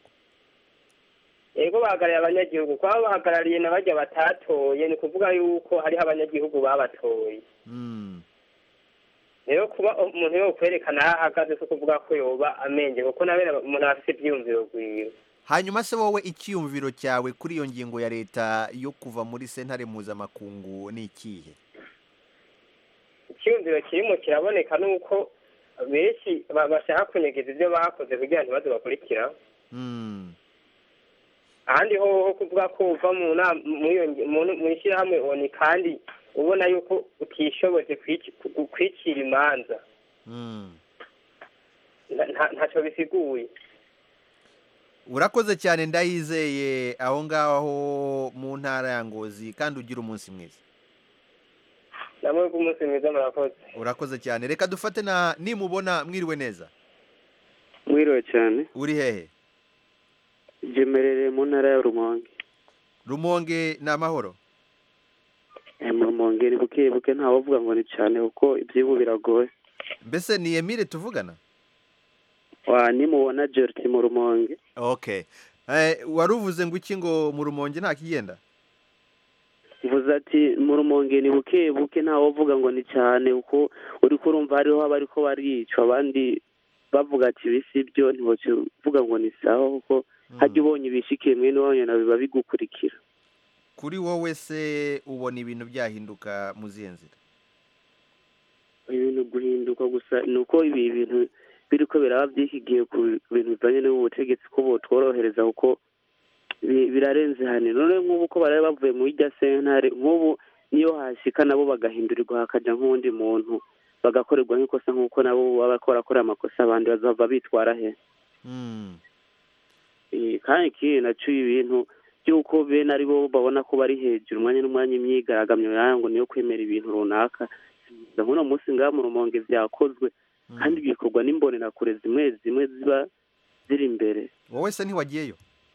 ego bahagarariye abanyagihugu kuba bahagarariye na bajya batatoye ni ukuvuga yuko hariho abanyagihugu babatoye Mm. rero kuba umuntu yo kwerekana aho ahagaze si ukuvuga ko yoba amenge kuko nawe umuntu aba afite ibyiyumviro rwiwe hanyuma se wowe icyiyumviro cyawe kuri iyo ngingo ya leta yo kuva muri sentare mpuzamakungu ni ikihe icyiyumviro kirimo kiraboneka nuko benshi ba- bashaka kunyegeza ibyo bakoze kugira ngo ntibaze bakurikiraho Mm. ahandi ho ho kuvuga ko uva mu nama mu iyo ngi- mu mu ishyirahamwe oni kandi ubona yuko utishoboje kwici- ku- kwicira imanza Mm. nta- nta- ntacyo bisiguye urakoze cyane ndayizeye aho ngaho mu ntara ya ngozi kandi ugira umunsi mwiza namwe bw'umunsi mwiza murakoze urakoze cyane reka dufate na nimubona mwiriwe neza mwiriwe cyane uri hehe gemerere mu ntara ya rumonge rumonge ni amahoro Eh, mu rumonge ni buke buke ntawavuga ngo ni cyane kuko iby'ibu biragoye mbese ni emile tuvugana wa nimubona gerti mu rumonge okay eh, wari uvuze ngo iki ngo mu rumonge nta kigenda mvuze ati mu rumonge ni buke buke ntawavuga ngo ni cyane kuko uri kurumva hariho abariko baricwa abandi bavuga ati ibi si byo ntiwokivuga ngo ni sawa kuko hajya ubonye ibishikiye mwene wanyu na biba bigukurikira kuri wowe se ubona ibintu byahinduka mu zihe nzira ibintu guhinduka gusa ni uko ibi bintu biriko biraba by'ikigiye ku bintu bijanye n'ubutegetsi ko botworohereza kuko bi- birarenze hane none nk'ubu ko barabe bavuye mu irya sentare nk'ubu niyo hashika nabo bagahindurirwa hakaja nk'uwundi muntu bagakorerwa nk'ikosa nk'uko nabo baba bariko barakora amakosa abandi bazava bitwara he Mm. Eh, kandi ikindi naco ibintu by'uko bene ari bo babona ko bari hejuru umwanya n'umwanya imyigaragambyo yayo ngo niyo kwemera ibintu runaka ndabona umunsi ngaha mu rumonge vyakozwe kandi bikorwa n'imbonerakure zimwe zimwe ziba ziri imbere wowe se ntiwagiyeyo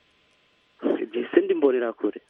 ese ndi imbonerakure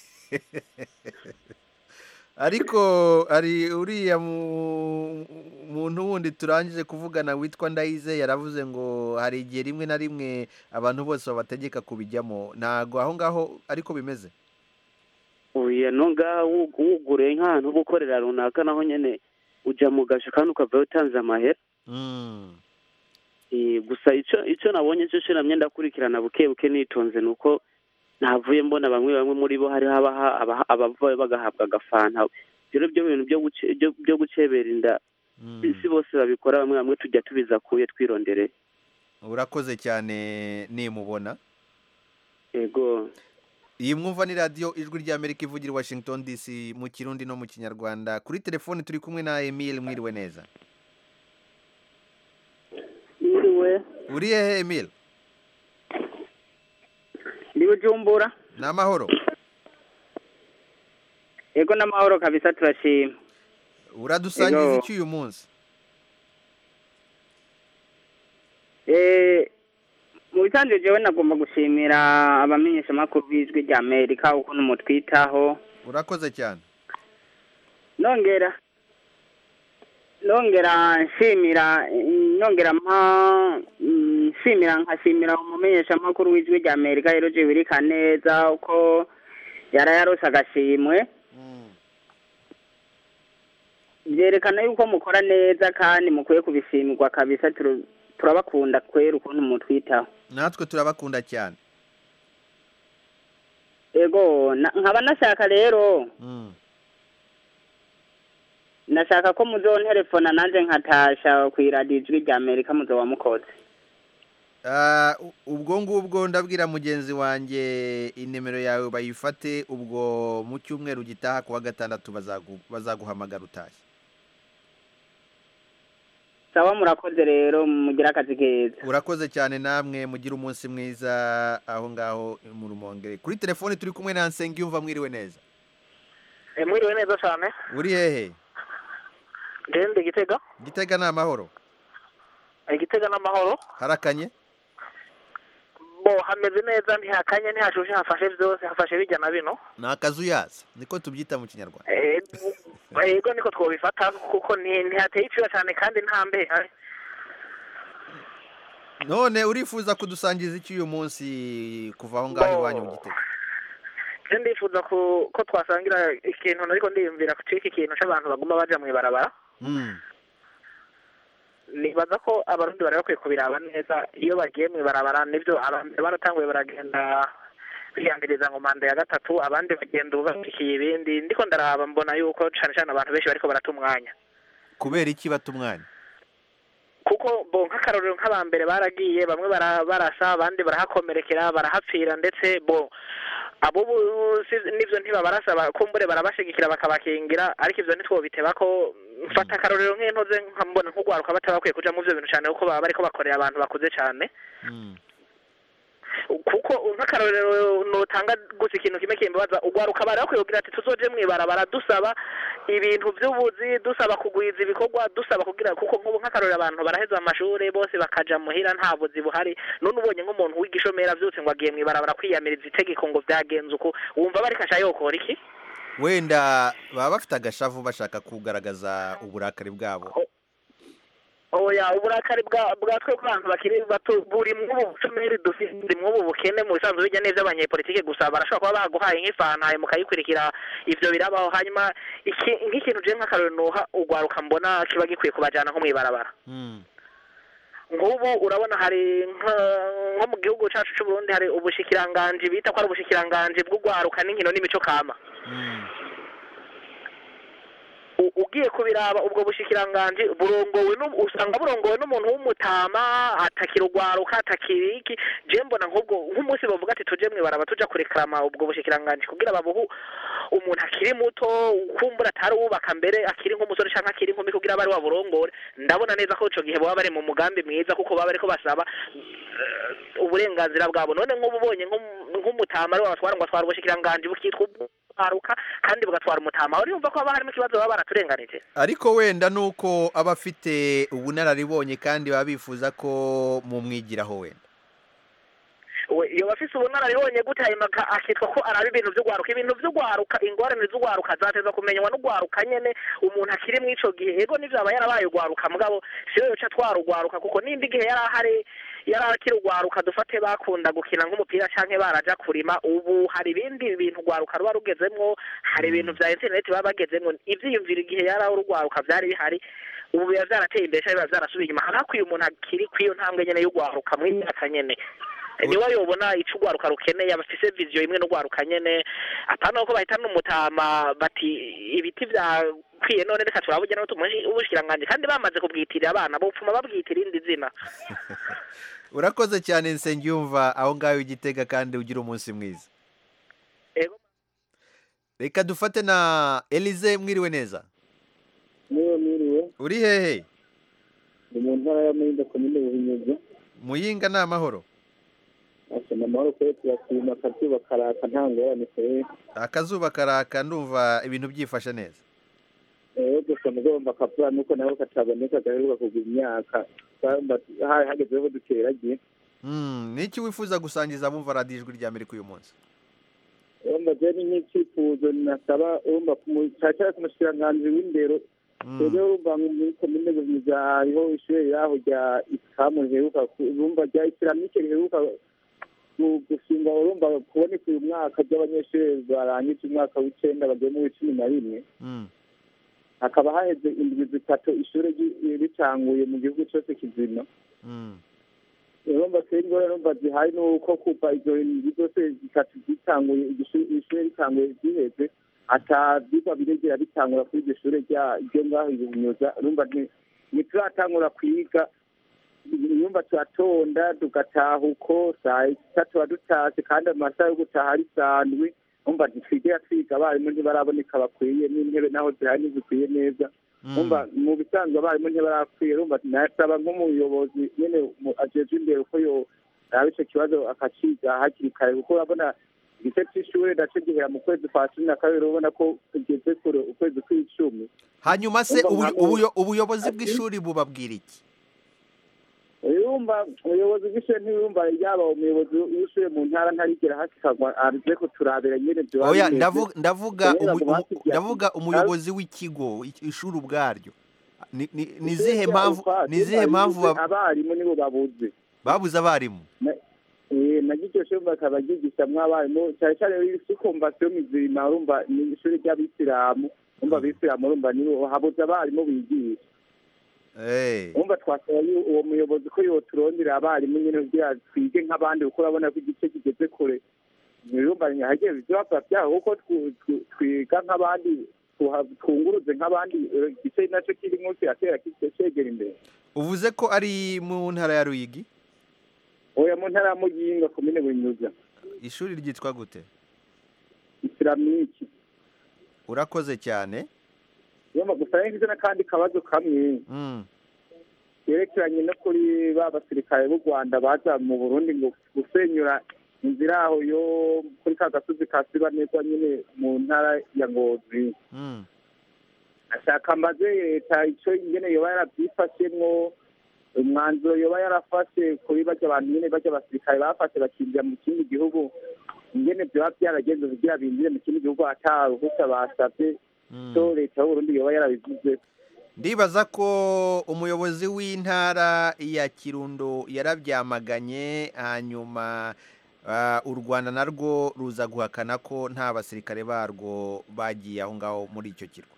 ariko hari uriya mu- muntu wundi turangije kuvugana witwa ndayize yaravuze ngo hari igihe rimwe na rimwe abantu bose babategeka kubijyamo ntago aho ngaho ariko bimeze oya no ngaha wug- wuguriye nk'ahantu ho gukorera runaka naho nyene uja mu gasho kandi ukavayo utanze amahera Mm. Eh, gusa ico ico nabonye cyo shiramye ndakurikirana buke buke nitonze nuko navuye mbona bamwe bamwe muri bo hariho abaha abaha- abavayo bagahabwa agafanta rero byo bintu byo guce- byo- byo gucebera inda si bose babikora bamwe bamwe tujya tubiza kuye twirondereye urakoze cyane nimubona yego iyi mwumva ni radiyo ijwi ry'amerika ivugira i washington dc mu kirundi no mu kinyarwanda kuri telefoni turi kumwe na emile mwiriwe neza Mwiriwe uri hehe emile ndi Bujumbura ni amahoro yego n'amahoro kabisa turashima uradusangiza Yego. iki uyu munsi Eh, mu bisanzwe jewe nagomba gushimira abamenyeshamakuru b'ijwi rya amerika ukuntu mutwitaho urakoze cyane nongera nongera nshimira nongera mpa mm, nshimira nkashimira umumenyeshamakuru w'ijwi rya amerika rero jibirika neza uko yara yarose agashimwe byerekana yuko mukora neza kandi mukwiye kubishimirwa kabisa turu- turabakunda kwera ukuntu mutwitaho natwe turabakunda cyane ego na- nkaba nashaka rero Mm. nashaka ko muzonterefona nanjye nkatasha ku iradiyo ijwi rya amerika muzoba mukoze Ah, u- ubwo ngubwo ndabwira mugenzi wanjye inimero yawe bayifate ubwo mu cyumweru gitaha ku wa gatandatu bazagu- bazaguhamagara utashye sawa murakoze rero mugire akazi keza urakoze cyane namwe mugire umunsi mwiza aho ngaho mu rumongere kuri telefoni turi kumwe na nsengiyumva mwiriwe neza mwiriwe neza cyane uri hehe ndende gitega gitega ni amahoro igitega n'amahoro harakanye bo hameze neza ntihakanye ntihashushe hafashe byose hafashe bijya na bino ni akazuyaza niko tubyita mu kinyarwanda Eh, yego niko twabifata kuko ni- ntihateye icyuya cyane kandi nta mbeho none urifuza kudusangiza iki uyu munsi kuva aho ngaho iwanyu mu gitega je ndifuza ku- ko twasangira ikintu ariko ndiyumvira ku iki kintu cy'abantu baguma baja mu ibarabara Mm. nibaza ko abarundi bari bakwiye kubiraba neza iyo bagiye mu ibarabara nibyo abambere baratanguye baragenda biyambiriza ngo manda ya gatatu abandi bagenda ubu bashikiye ibindi ndiko ndaraba mbona yuko cane cane abantu benshi bariko barata umwanya kubera iki bata umwanya kuko bo nk'akarorero nk'abambere baragiye bamwe bara- barasa abandi barahakomerekera barahapfira ndetse bo abo ubu si- nivyo ntibabarasa ba- kumbure barabashigikira bakabakingira ariko ivyo ntitwobiteba ko mfata akarorero nk'intoze nkambona nk'ugwaruka bataba bakwiye kuja mu vyo bintu cane kuko baba bariko bakorera abantu bakuze cane kuko nk'akarorero notanga gusa ikintu kimwe kimbabaza ugwaruka bari bakwiye kugira ati tuzoje mw'ibarabara dusaba ibintu vy'ubuzi dusaba kugwiza ibikorwa dusaba kugira kuko nk'ubu nk'akarorero abantu baraheza amashuri bose bakaja muhira nta buzi buhari none ubonye nk'umuntu w'igishomera vyose ngo agiye mw'ibarabara kwiyamiriza itegeko ngo vyagenze uko wumva bariko asha yokora iki wenda baba bafite agashavu bashaka kugaragaza uburakari bwabo oya uburakari bwa bwa twe ku bantu bakiri bato buri mw'ubu bushomeri dufite buri mw'ubu bukene mu bisanzwe bijya neza abanyepolitike gusa barashobora kuba baguhaye nk'ifantaye mukayikurikira ivyo birabaho hanyuma iki nk'ikintu je nk'akarorero noha ugwaruka mbona kiba gikwiye kubajana nko mw'ibarabara nk'ubu urabona hari nka- nko mu gihugu cacu c'u Burundi hari ubushikiranganji bita ko ari ubushikiranganji bw'ugwaruka n'inkino n'imico kama U- ugiye kubiraba ubwo bushikiranganji burongowe n'u- usanga burongowe n'umuntu w'umutama atakira ugwaruka atakira iki je mbona nk'ubwo nk'umunsi bavuga ati tuje mwibaraba tuja kureklama ubwo bushikiranganji kugira babuhu umuntu akiri muto kumbura atari uwubaka mbere akiri nk'umusore canke akiri inkumi kugira bari waburongore ndabona neza ko ico gihe baba bari mu mugambi mwiza kuko baba bariko basaba eh, uburenganzira bwabo none nk'ubu ubonye nk'um- nk'umutama ari wabatwara ngo atwara ubushikiranganji bukitwa ubwaruka kandi bugatwara umutama uri yumva ko haba harimo ikibazo baba baraturenganije ariko wenda ni uko aba afite ubunararibonye kandi baba bifuza ko mumwigiraho wenda we iyo bafise ubunararibonye gute hanyuma aka- akitwa ko araba ibintu vy'ugwaruka ibintu vy'ugwaruka ingorane z'ugwaruka zateza kumenywa n'ugwaruka nyene umuntu akiri mw'ico gihe ego nivyo aba yarabaye ugwaruka mugabo siyo yoca atwara ugwaruka kuko nimba igihe yari ahari yari akiri ugwaruka dufate bakunda gukina nk'umupira canke baraja kurima ubu hari ibindi bintu ugwaruka ruba rugezemwo hari ibintu vya interineti baba bagezemwo ivyiyumviro igihe yari aho urugwaruka vyari bihari ubu biba vyarateye imbere canke biba vyarasubiye inyuma hari hakwiye umuntu akiri kw'iyo ntambwe nyene y'ugwaruka mw'imyaka nyene niwe yobona ico ugwaruka rukeneye abafise viziyo imwe n'ugwaruka nyene apana ko bahita n'umutama bati ibiti vyakwiye none reka turaburya nawe tumuhe ubushikiranganji kandi bamaze kubwitirira abana bopfuma babwitira irindi zina urakoze cyane nsengiyumva aho ngaho igitega kandi ugira umunsi mwiza Ego. reka dufate na elize mwiriwe neza niyo mwiriwe uri hehe ni mu ntara ya Muyinga komine Buhinyuza muyinga ni amahoro asa na mahoro kwe turashima akazuba karaka nta ngorane kwe akazuba karaka ndumva ibintu byifashe neza rero gusa mugomba akavura nuko nabo kataboneka gaheruka kugura imyaka twamba hari hagezeho duteragiye Mm, ni iki wifuza gusangiza abumva radiyo ijwi rya amerika uyu munsi urumva je ni nk'icyifuzo nasaba urumva cyacara ku mushikiranganji w'indero rero urumva muri komine buhiga hariho ishuri yaho rya isilamu riheruka ku- urumva rya isilamike riheruka gu- gushingwa urumva kuboneka uyu mwaka ry'abanyeshuri barangije umwaka w'icenda bagiye mu w'icumi na rimwe hakaba haheze indwi zitatu ishuri ri- ritanguye mu gihugu cyose kizima urumva twebwe ingorane urumva zihari ni uko kuva izo ndwi zose zitatu zitanguye iryo shuri ishuri ritanguye ziheze ata vyigwa biregera bitangura kuri iryo shuri rya- ryo ngaho ibinyuza urumva nti- ntituratangura kwiga urumva turatonda tugataha uko saa sita tuba dutashe kandi amasaha yo gutaha ari sandwi urumva ntitwigera twiga abarimu ntibaraboneka bakwiye n'intebe naho zihari ntizikwiye neza umva mu bisanzwe abarimu ntibarakwiye urumva nasaba nk'umuyobozi nyene mu- ajejwe imbere uko yo raba ico kibazo akaciga hakiri kare kuko urabona igice c'ishure naco gihera mu kwezi kwa cumi na kabiri ubona ko tugeze kure ukwezi kw'icumi hanyuma se Umva ubuyo- nka- ubuyo- ubuyobozi bw'ishuri bubabwira iki urumva umuyobozi w'ishure ntiyumva yaba umuyobozi w'ishure mu ntara ntarigera hasikagwa aze kuturabira nyene vyoba oya bimeze. ndavuga ndavuga Kubera umu- ngo umu- basigaye- ndavuga umuyobozi w'ikigo i- ishuri ubwaryo ni ni- ni izihe Ishuri mpamvu rya ni izihe Ufata mpamvu ribuze ba- abarimu nibo babuze babuze abarimu naryo iryo shuri bakaba ryigishamwo abarimu cyane cyane isi komvasiyo mizima urumva ni ishuri ry'abisilamu urumva abisilamu urumva nibo habuze abarimu bigisha Eh. urumva twasaba yu- uwo muyobozi ko yoturondera abarimu nyine kugira twige nk'abandi kuko urabona ko igice kigeze kure urumva hagiye ivyapa vyaho kuko twu- twu- twiga nk'abandi tuha- twunguruze nk'abandi eh, igice naco kirimwo kiratera kice cegera imbere uvuze ko ari mu ntara ya ruyigi oya mu ntara ya muyinga komine bunyuza ishuri ryitwa gute isilamiki urakoze cyane yoma gusa ngize n'akandi kabazo kamwe Mm. yerekeranye no kuri ba basirikare b'u rwanda baza mu burundi ngo gusenyura inzira aho yo kuri ka gasozi ka sibanezwa nyine mu ntara ya ngozi Mm. ashaka mbaze leta ico ingene yoba yaravyifashemwo umwanzuro yoba yarafashe kuri barya abantu nyene barya basirikare bafashe bakinjira mu kindi gihugu ingene vyoba vyaragenze kugira binjire mu kindi gihugu ata ruhusa basavye so leta y'uburundi yoba yarabivuze ndibaza ko umuyobozi w'intara ya kirundo yarabyamaganye hanyuma ah, u rwanda narwo ruza guhakana ko nta basirikare barwo bagiye aho ngaho muri icyo kirwa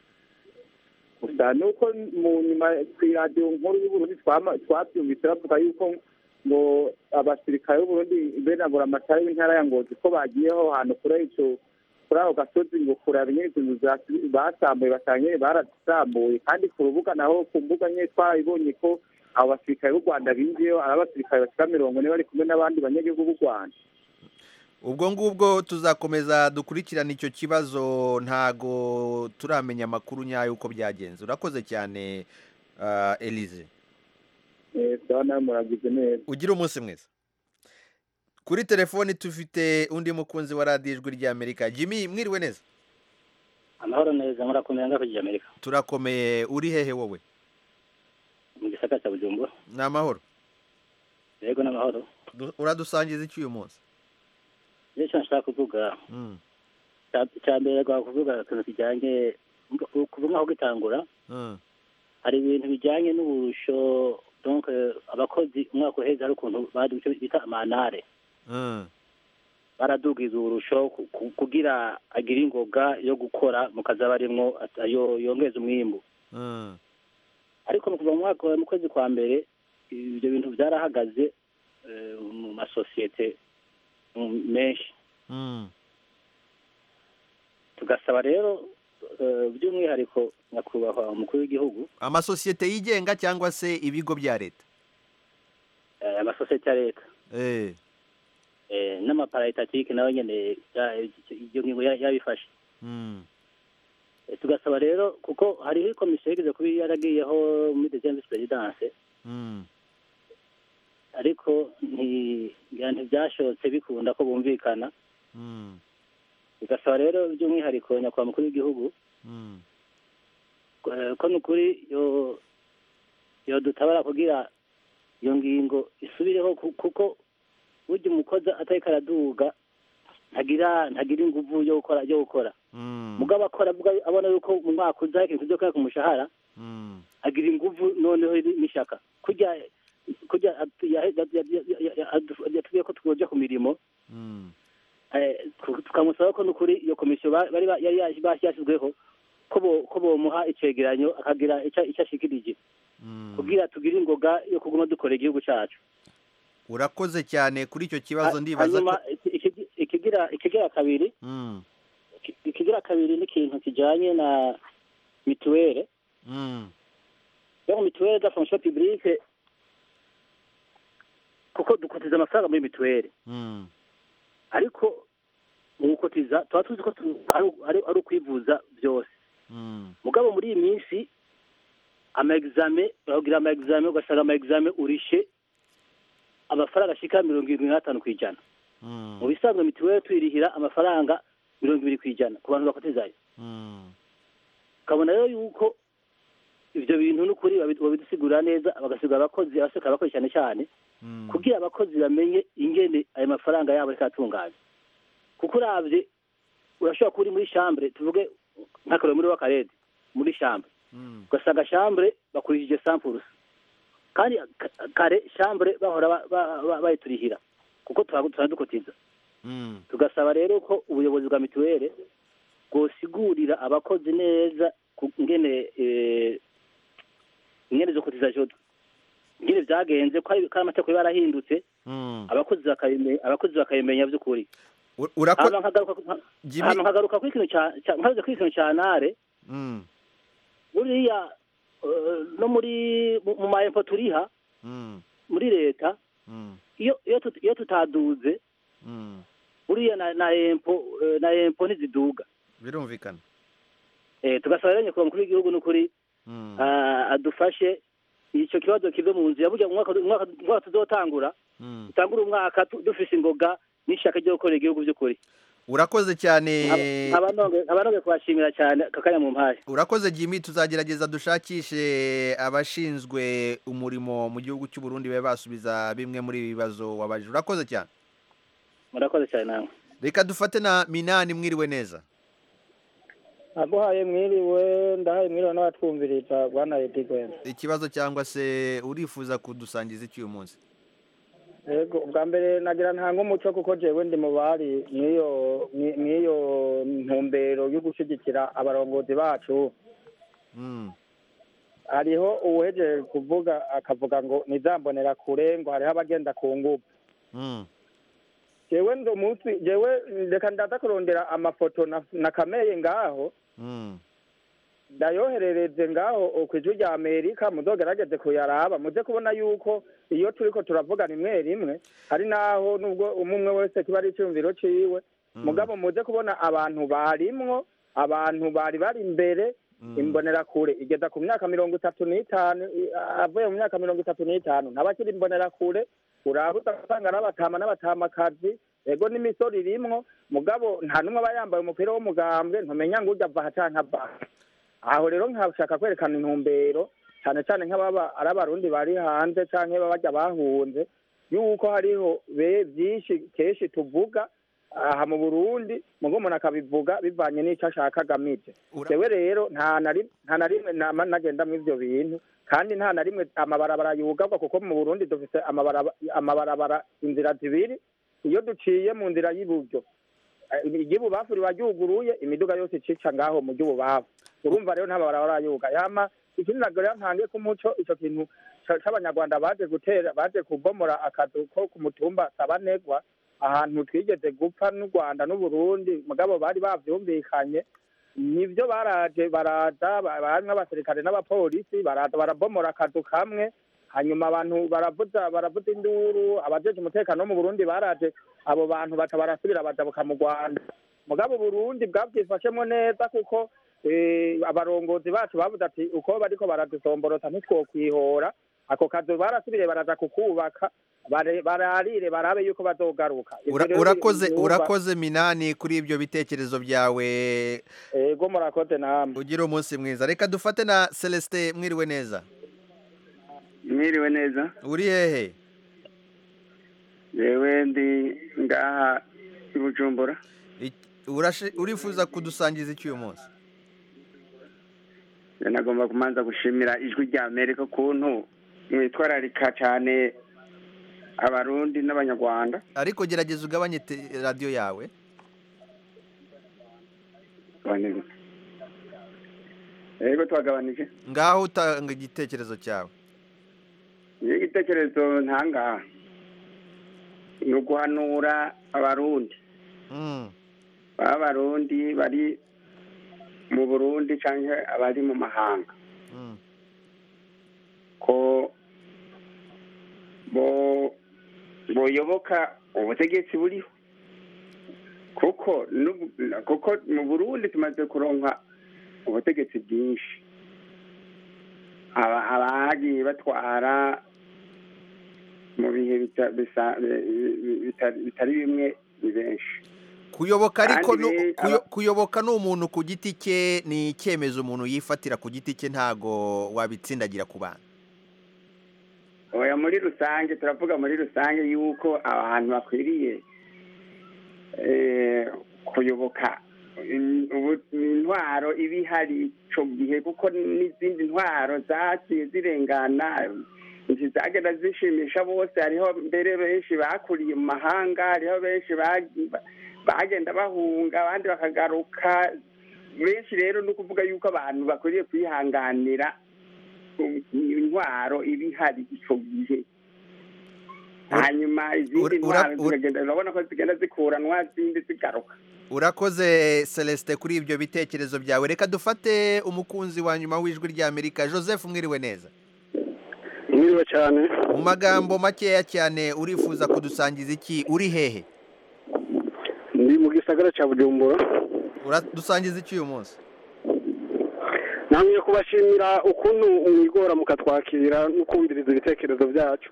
gusa nuko mu nyuma ku iradiyo nkuru y'uburundi twama- twabyumvise bavuga yuko ngo abasirikare b'uburundi benagura amatara w'intara ya ngozi ko bagiyeho hantu kuri ico kuri ako gasozi ngo kuraba nyene izo nzu zasi- basambuye basanga nyene barazisambuye kandi ku rubuga naho ku mbuga nyene twarabibonye ko abo basirikare b'u rwanda binjiyeyo ari abasirikare bashika mirongo ine bari kumwe n'abandi banyagihugu b'u rwanda ubwo ngubwo tuzakomeza dukurikirana icyo kibazo ntago turamenya amakuru nyayo uko byagenze urakoze cyane ah, Elise Eh, sawa nawe muragize neza ugire umunsi mwiza kuri telefoni dufite undi mukunzi wa radiyo ijwi ry'amerika jimmy mwiriwe neza amahoro neza murakomeye ngaho kujya amerika turakomeye uri hehe wowe mu gisaka cya bujumbura ni amahoro yego n'amahoro Du- uradusangiza iki uyu munsi iyo icyo nshaka kuvuga Mm, cya- icya mbere rwa kuvuga ikintu kijyanye kuva nk'aho gitangura mm, hari ibintu bijyanye n'uburusho donc eh, abakozi umwaka uheze hari ukuntu baduha icyo bita amanare mm, baradugiza uburusho ku- ku- kugira agire ingoga yo gukora mu kazi aba arimwo at- yo- yongeza umwimbu mm. ariko mu kuva mu mwaka wa- mu kwezi kwa mbere ibyo bintu byarahagaze eh, mu masosiyete mm, menshi Mm. tugasaba rero eh, by'umwihariko nyakubahwa umukuru w'igihugu amasosiyete yigenga cyangwa se ibigo bya leta eh, amasosiyete ya leta Eh, eh, n'amaparayitatike nawe nyene ya- iyo ngingo ya- yabifashe mm, Eh, tugasaba rero kuko hariho komisiyo yigeze kuba yaragiyeho muri deuxième vice présidence mm, ariko nti- ngira ntibyashobotse bikunda ko bumvikana mm, tugasaba rero by'umwihariko nyakubahwa mukuru w'igihugu mm. eh, ko ni ukuri yo yodutabara kugira iyo ngingo isubireho ku- kuko burya umukozi atariko araduga ntagira ntagira inguvu yo gukora yo gukora mugabo akora avuga abona yuko mu mwaka uza hari ikintu kizokora ku mushahara agira inguvu noneho n'ishaka kurya kurya atu- ya- ya- ya- ya- ya- ya- adu- yatubwiye ko twoja ku mirimo eh, tu- tukamusaba ko n'ukuri iyo komisiyo ba- bari ba- yari yaje- basi yashyizweho ko bo- ko bomuha icegeranyo akagira ico ico ashikirije kugira tugire ingoga yo kuguma dukora igihugu cacu urakoze cyane kuri icyo kibazo Ha- ndibaza hanyuma ko iki- iki- ikigira ikigira kabiri Mm, iki- ikigira kabiri ni ikintu kijanye na mituwere mm, yo mituwere da fonction publique kuko dukotiza amafaranga muri mituwere mm, ariko mu gukotiza tuba tuzi ko tu- ari- ari ari ukwivuza byose mm, mugabo muri iyi minsi ama exame barakugira ama exame ugasanga ama exame urishe amafaranga ashika mirongo irindwi n'atanu ku ijana mm, mu bisanzwe mituweli tuyirihira amafaranga mirongo ibiri ku ijana ku bantu bakotizayo mm. ukabona rero yuko ibyo bintu n'ukuri babi- babidusigurira neza bagasigura abakozi abaseka abakozi cyane cyane kugira abakozi bamenye ingene ayo mafaranga yabo ariko atunganya kuko urabye urashobora kuba uri muri shambure tuvuge nk'akarero muri w'akarede muri shambure ugasanga shambure bakurikije sampurusi kandi ka- kare shambure bahora ba- ba- ba- bayiturihira kuko tuba tuba dukotiza tugasaba rero ko ubuyobozi bwa mituweli bwosigurira abakozi neza ku- ingene eh, ingene zo kotizaje ingene vyagenze ko ari ko ari amategeko yarahindutse abakozi bakabime- abakozi bakabimenya by'ukuri urako- hama nkagaruka ku- Jimmy- hama nkagaruka kuri ikintu ca ca- nkaruze kuri ikintu ca nare Mm, buriya eh, no muri mu mu maempo turiha mm, muri leta mm, iyo iyo tut- iyo tutaduze mm. buriya na na empo eh, na empo ntiziduga birumvikana Eh, tugasaba rero nyakubahwa mukuru w'igihugu n'ukuri Mm, ah, adufashe icyo kibazo kive mu nzira burya umwaka umwaka umwaka tuzotangura mm. dutangure umwaka tu- dufise ingoga n'ishaka ryo gukorera igihugu by'ukuri urakoze cyane nkaba nongeye kubashimira cyane kakanya mu mpaye urakoze jimmy tuzagerageza dushakishe abashinzwe umurimo mu gihugu cy'u Burundi babe basubiza bimwe muri ibi bibazo wabajije urakoze cyane murakoze cyane namwe reka dufate na minani mwiriwe neza aguhaye mwiriwe ndahaye mwiriwe n'abatwumviriza bwana edigwena ikibazo cyangwa se urifuza kudusangiza iki uyu munsi yego ubwa mbere nagira ntanga umuco kuko jewe ndi mu bari mw'iyo mwi- mw'iyo ntumbero yo gushyigikira abarongozi bacu Mm, hariho uwuhejeje kuvuga akavuga ngo nizambonera kure ngo hariho abagenda ku ngubu mm, jewe ndi umunsi jewe reka ndaza kurondera amafoto na- nakameye ngaho mm, ndayoherereze ngaho ku ijwi rya amerika muzogerageze kuyaraba muze kubona yuko iyo turiko turavuga rimwe rimwe hari naho nubwo umwe umwe wese kiba ari icyumviro ciwe mugabo muze kubona abantu barimwo abantu bari bari imbere imbonerakure igeza ku myaka mirongo itatu n'itanu i- avuye mu myaka mirongo itatu n'itanu ntabakiri imbonerakure uraba ugasanga n'abatama n'abatamakazi ego n'imisoro irimwo mugabo nta n'umwe aba yambaye umupira w'umugambwe ntumenya ngo ujya ava aha canke ava aha aho rero nkashaka kwerekana intumbero cyane cyane nk'ababa ari abarundi bari hanze canke babajya bahunze yuko hariho be byinshi kenshi tuvuga aha mu burundi mugo umuntu akabivuga bivanye n'ico ashaka agamije jewe rero nta na rim- nta na rimwe nama nagenda mu ivyo bintu kandi nta na rimwe amabarabara yugarwa kuko mu burundi dufise amabaraba- amabarabara inzira zibiri iyo duciye mu nzira y'iburyo eh, iry'ibubafu riba ryuguruye imiduga yose icica ngaho mu ry'ububafu urumva rero nta mabarabara yuga yama ikindi ntabwo rero ntange ku muco ico kintu ca- c'abanyarwanda baje gutera baje kubomora akazu ko ku mutumba sabanegwa ahantu twigeze gupfa n'u rwanda n'uburundi mugabo bari bavyumvikanye nivyo baraje baraza ba- barimwo abasirikare n'abapolisi baraza barabomora akazu kamwe hanyuma abantu baravuza baravuza induru abajeje umutekano wo mu burundi baraje abo bantu baca barasubira bajabuka mu rwanda mugabo uburundi bwavyifashemwo neza kuko eh, abarongozi bacu bavuze ati uko bariko baradusomborota ntitwokwihora ako kazu barasubiriye baraza kukubaka bare- bararire barabe yuko bazogaruka Ivyo ura- rero urakoze biri- urakoze minani kuri ibyo bitekerezo byawe ego murakoze namwe ugira umunsi mwiza reka dufate na celestin mwiriwe neza mwiriwe neza uri hehe yewe ndi ngaha i bujumbura Urashi- urifuza kudusangiza iki uyu munsi nagomba kumanza gushimira ijwi rya amerika ukuntu mwitwararika cyane abarundi n'abanyarwanda ariko gerageza ugabanye te- radiyo yawe yego twagabanije ngaho utanga igitekerezo cyawe iyo igitekerezo ntangaha ni uguhanura abarundi Mm. baba abarundi bari mu burundi cyangwa abari mu mahanga Mm. ko bo boyoboka ubutegetsi buriho kuko n'ubu- kuko mu burundi tumaze kuronka ubutegetsi bwinshi Aba- abagiye batwara mu bihe bita- bisa- bi- bi- bitari bitari bimwe ni benshi kuyoboka ariko Kandi nu- re- kuyo- aba- kuyoboka ni umuntu ku giti cye ni icyemezo umuntu yifatira ku giti cye ntago wabitsindagira ku bana oya muri rusange turavuga muri rusange yuko abantu bakwiriye eh, kuyoboka in- ubu- intwaro iba ihari ico gihe kuko n'izindi ntwaro zaciye zirengana ntizagenda zishimisha bose hariho mbere benshi bakuriye mu mahanga hariho benshi bagi- ba- bagenda bahunga abandi bakagaruka benshi rero ni ukuvuga yuko abantu bakwiriye kwihanganira intwaro iba ihari icyo gihe hanyuma izindi ntwaro zikagenda urabona ko zigenda zikuranwa zindi zigaruka urakoze celestin kuri ibyo bitekerezo byawe reka dufate umukunzi wa nyuma w'ijwi ry'amerika joseph mwiriwe neza mwiriwe cyane mu magambo makeya cyane urifuza kudusangiza iki uri hehe ndi mu gisagara cya bujumbura uradusangiza iki uyu munsi namwe kubashimira ukuntu mwigora mukatwakira no kumviriza ibitekerezo byacu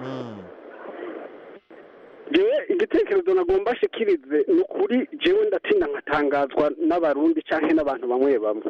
jewe igitekerezo nagomba shikirize ni ukuri jewe ndatinda nkatangazwa n'abarundi canke n'abantu bamwe bamwe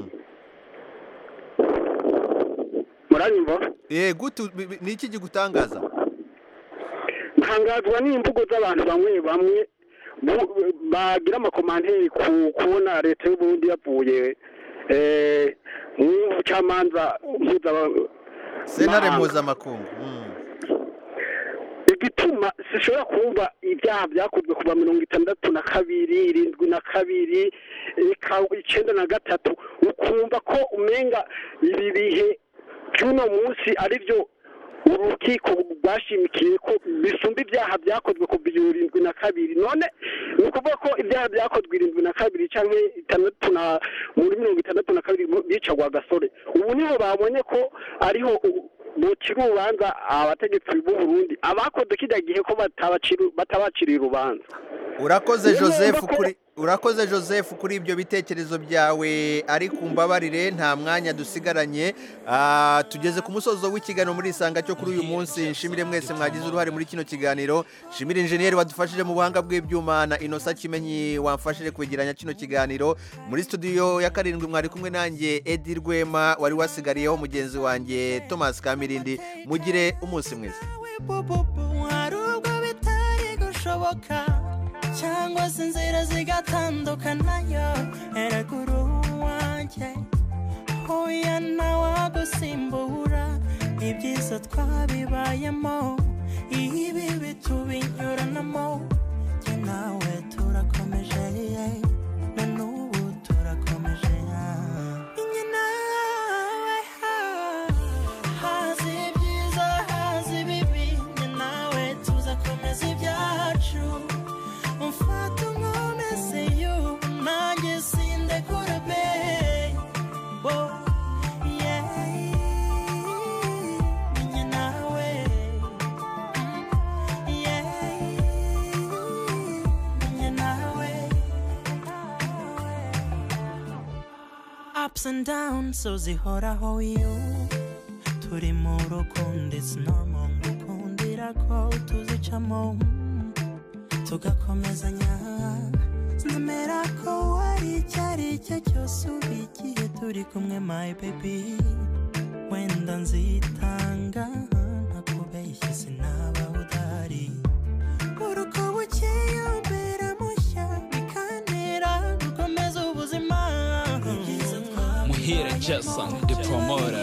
muranyumva eh gute bi- bi- ni iki kigutangaza ntangazwa n'imvugo z'abantu bamwe bamwe bu- bagira amakomanteri ku kubona leta y'uburundi yavuye eh, mu bucamanza mpuzama- sentare mahanga. mpuzamakungu Mm. igituma sishobora kumva ibyaha byakozwe kuva mirongo itandatu na kabiri irindwi na kabiri ika- icenda na gatatu ukumva ko umenga ibi bihe by'uno munsi ari byo urukiko rwashimikiye ko bisumba ibyaha byakozwe kuva irindwi na kabiri none ni ukuvuga ko ibyaha byakozwe irindwi na kabiri cyangwa itandatu na muri mirongo itandatu na kabiri bicagwa gasore ubu niho babonye ko ariho u- bocira urubanza abategetsi b'u Burundi abakoze kijya gihe ko batabacira- batabaciriye urubanza urakoze Niyo joseph numva ko- kuri urakoze joseph kuri ibyo bitekerezo byawe ari ku mbabarire nta mwanya dusigaranye Ah, tugeze ku musozo w'ikiganiro muri isanga cyo kuri uyu munsi nshimire mwese mwagize uruhare muri kino kiganiro nshimire injeniyeri wadufashije mu buhanga bw'ibyuma na inosa kimenyi wamfashije kwegeranya kino kiganiro muri studio ya karindwi mwari kumwe nanjye edi rwema wari wasigariyeho mugenzi wanjye thomas kamirindi mugire umunsi mwiza hari ubwo bitari gushoboka cyangwa se inzira zigatandukanayo eragura uwanjye hoya ntawagusimbura ibyiza twabibayemo ibi bitubinyuranamo jye nawe turakomeje na n'ubu turakomeje njye nawe hazi ibyiza hazi ibibi njye nawe tuzakomeza ibyacu umfata unkomeze yo nanjye sindekura be Oh, yeah. Njye nawe Yeah. Njye nawe ups and downs so zihoraho you turi mu rukundo it's normal ngukundira ko tuzicamo tugakomezanya nzemera ko wari icyo ari cyo cyose uba igihe turi kumwe my baby wenda nzitanga ntakubeshye sinaba udahari uruko bukeye umbera mushya bikantera promora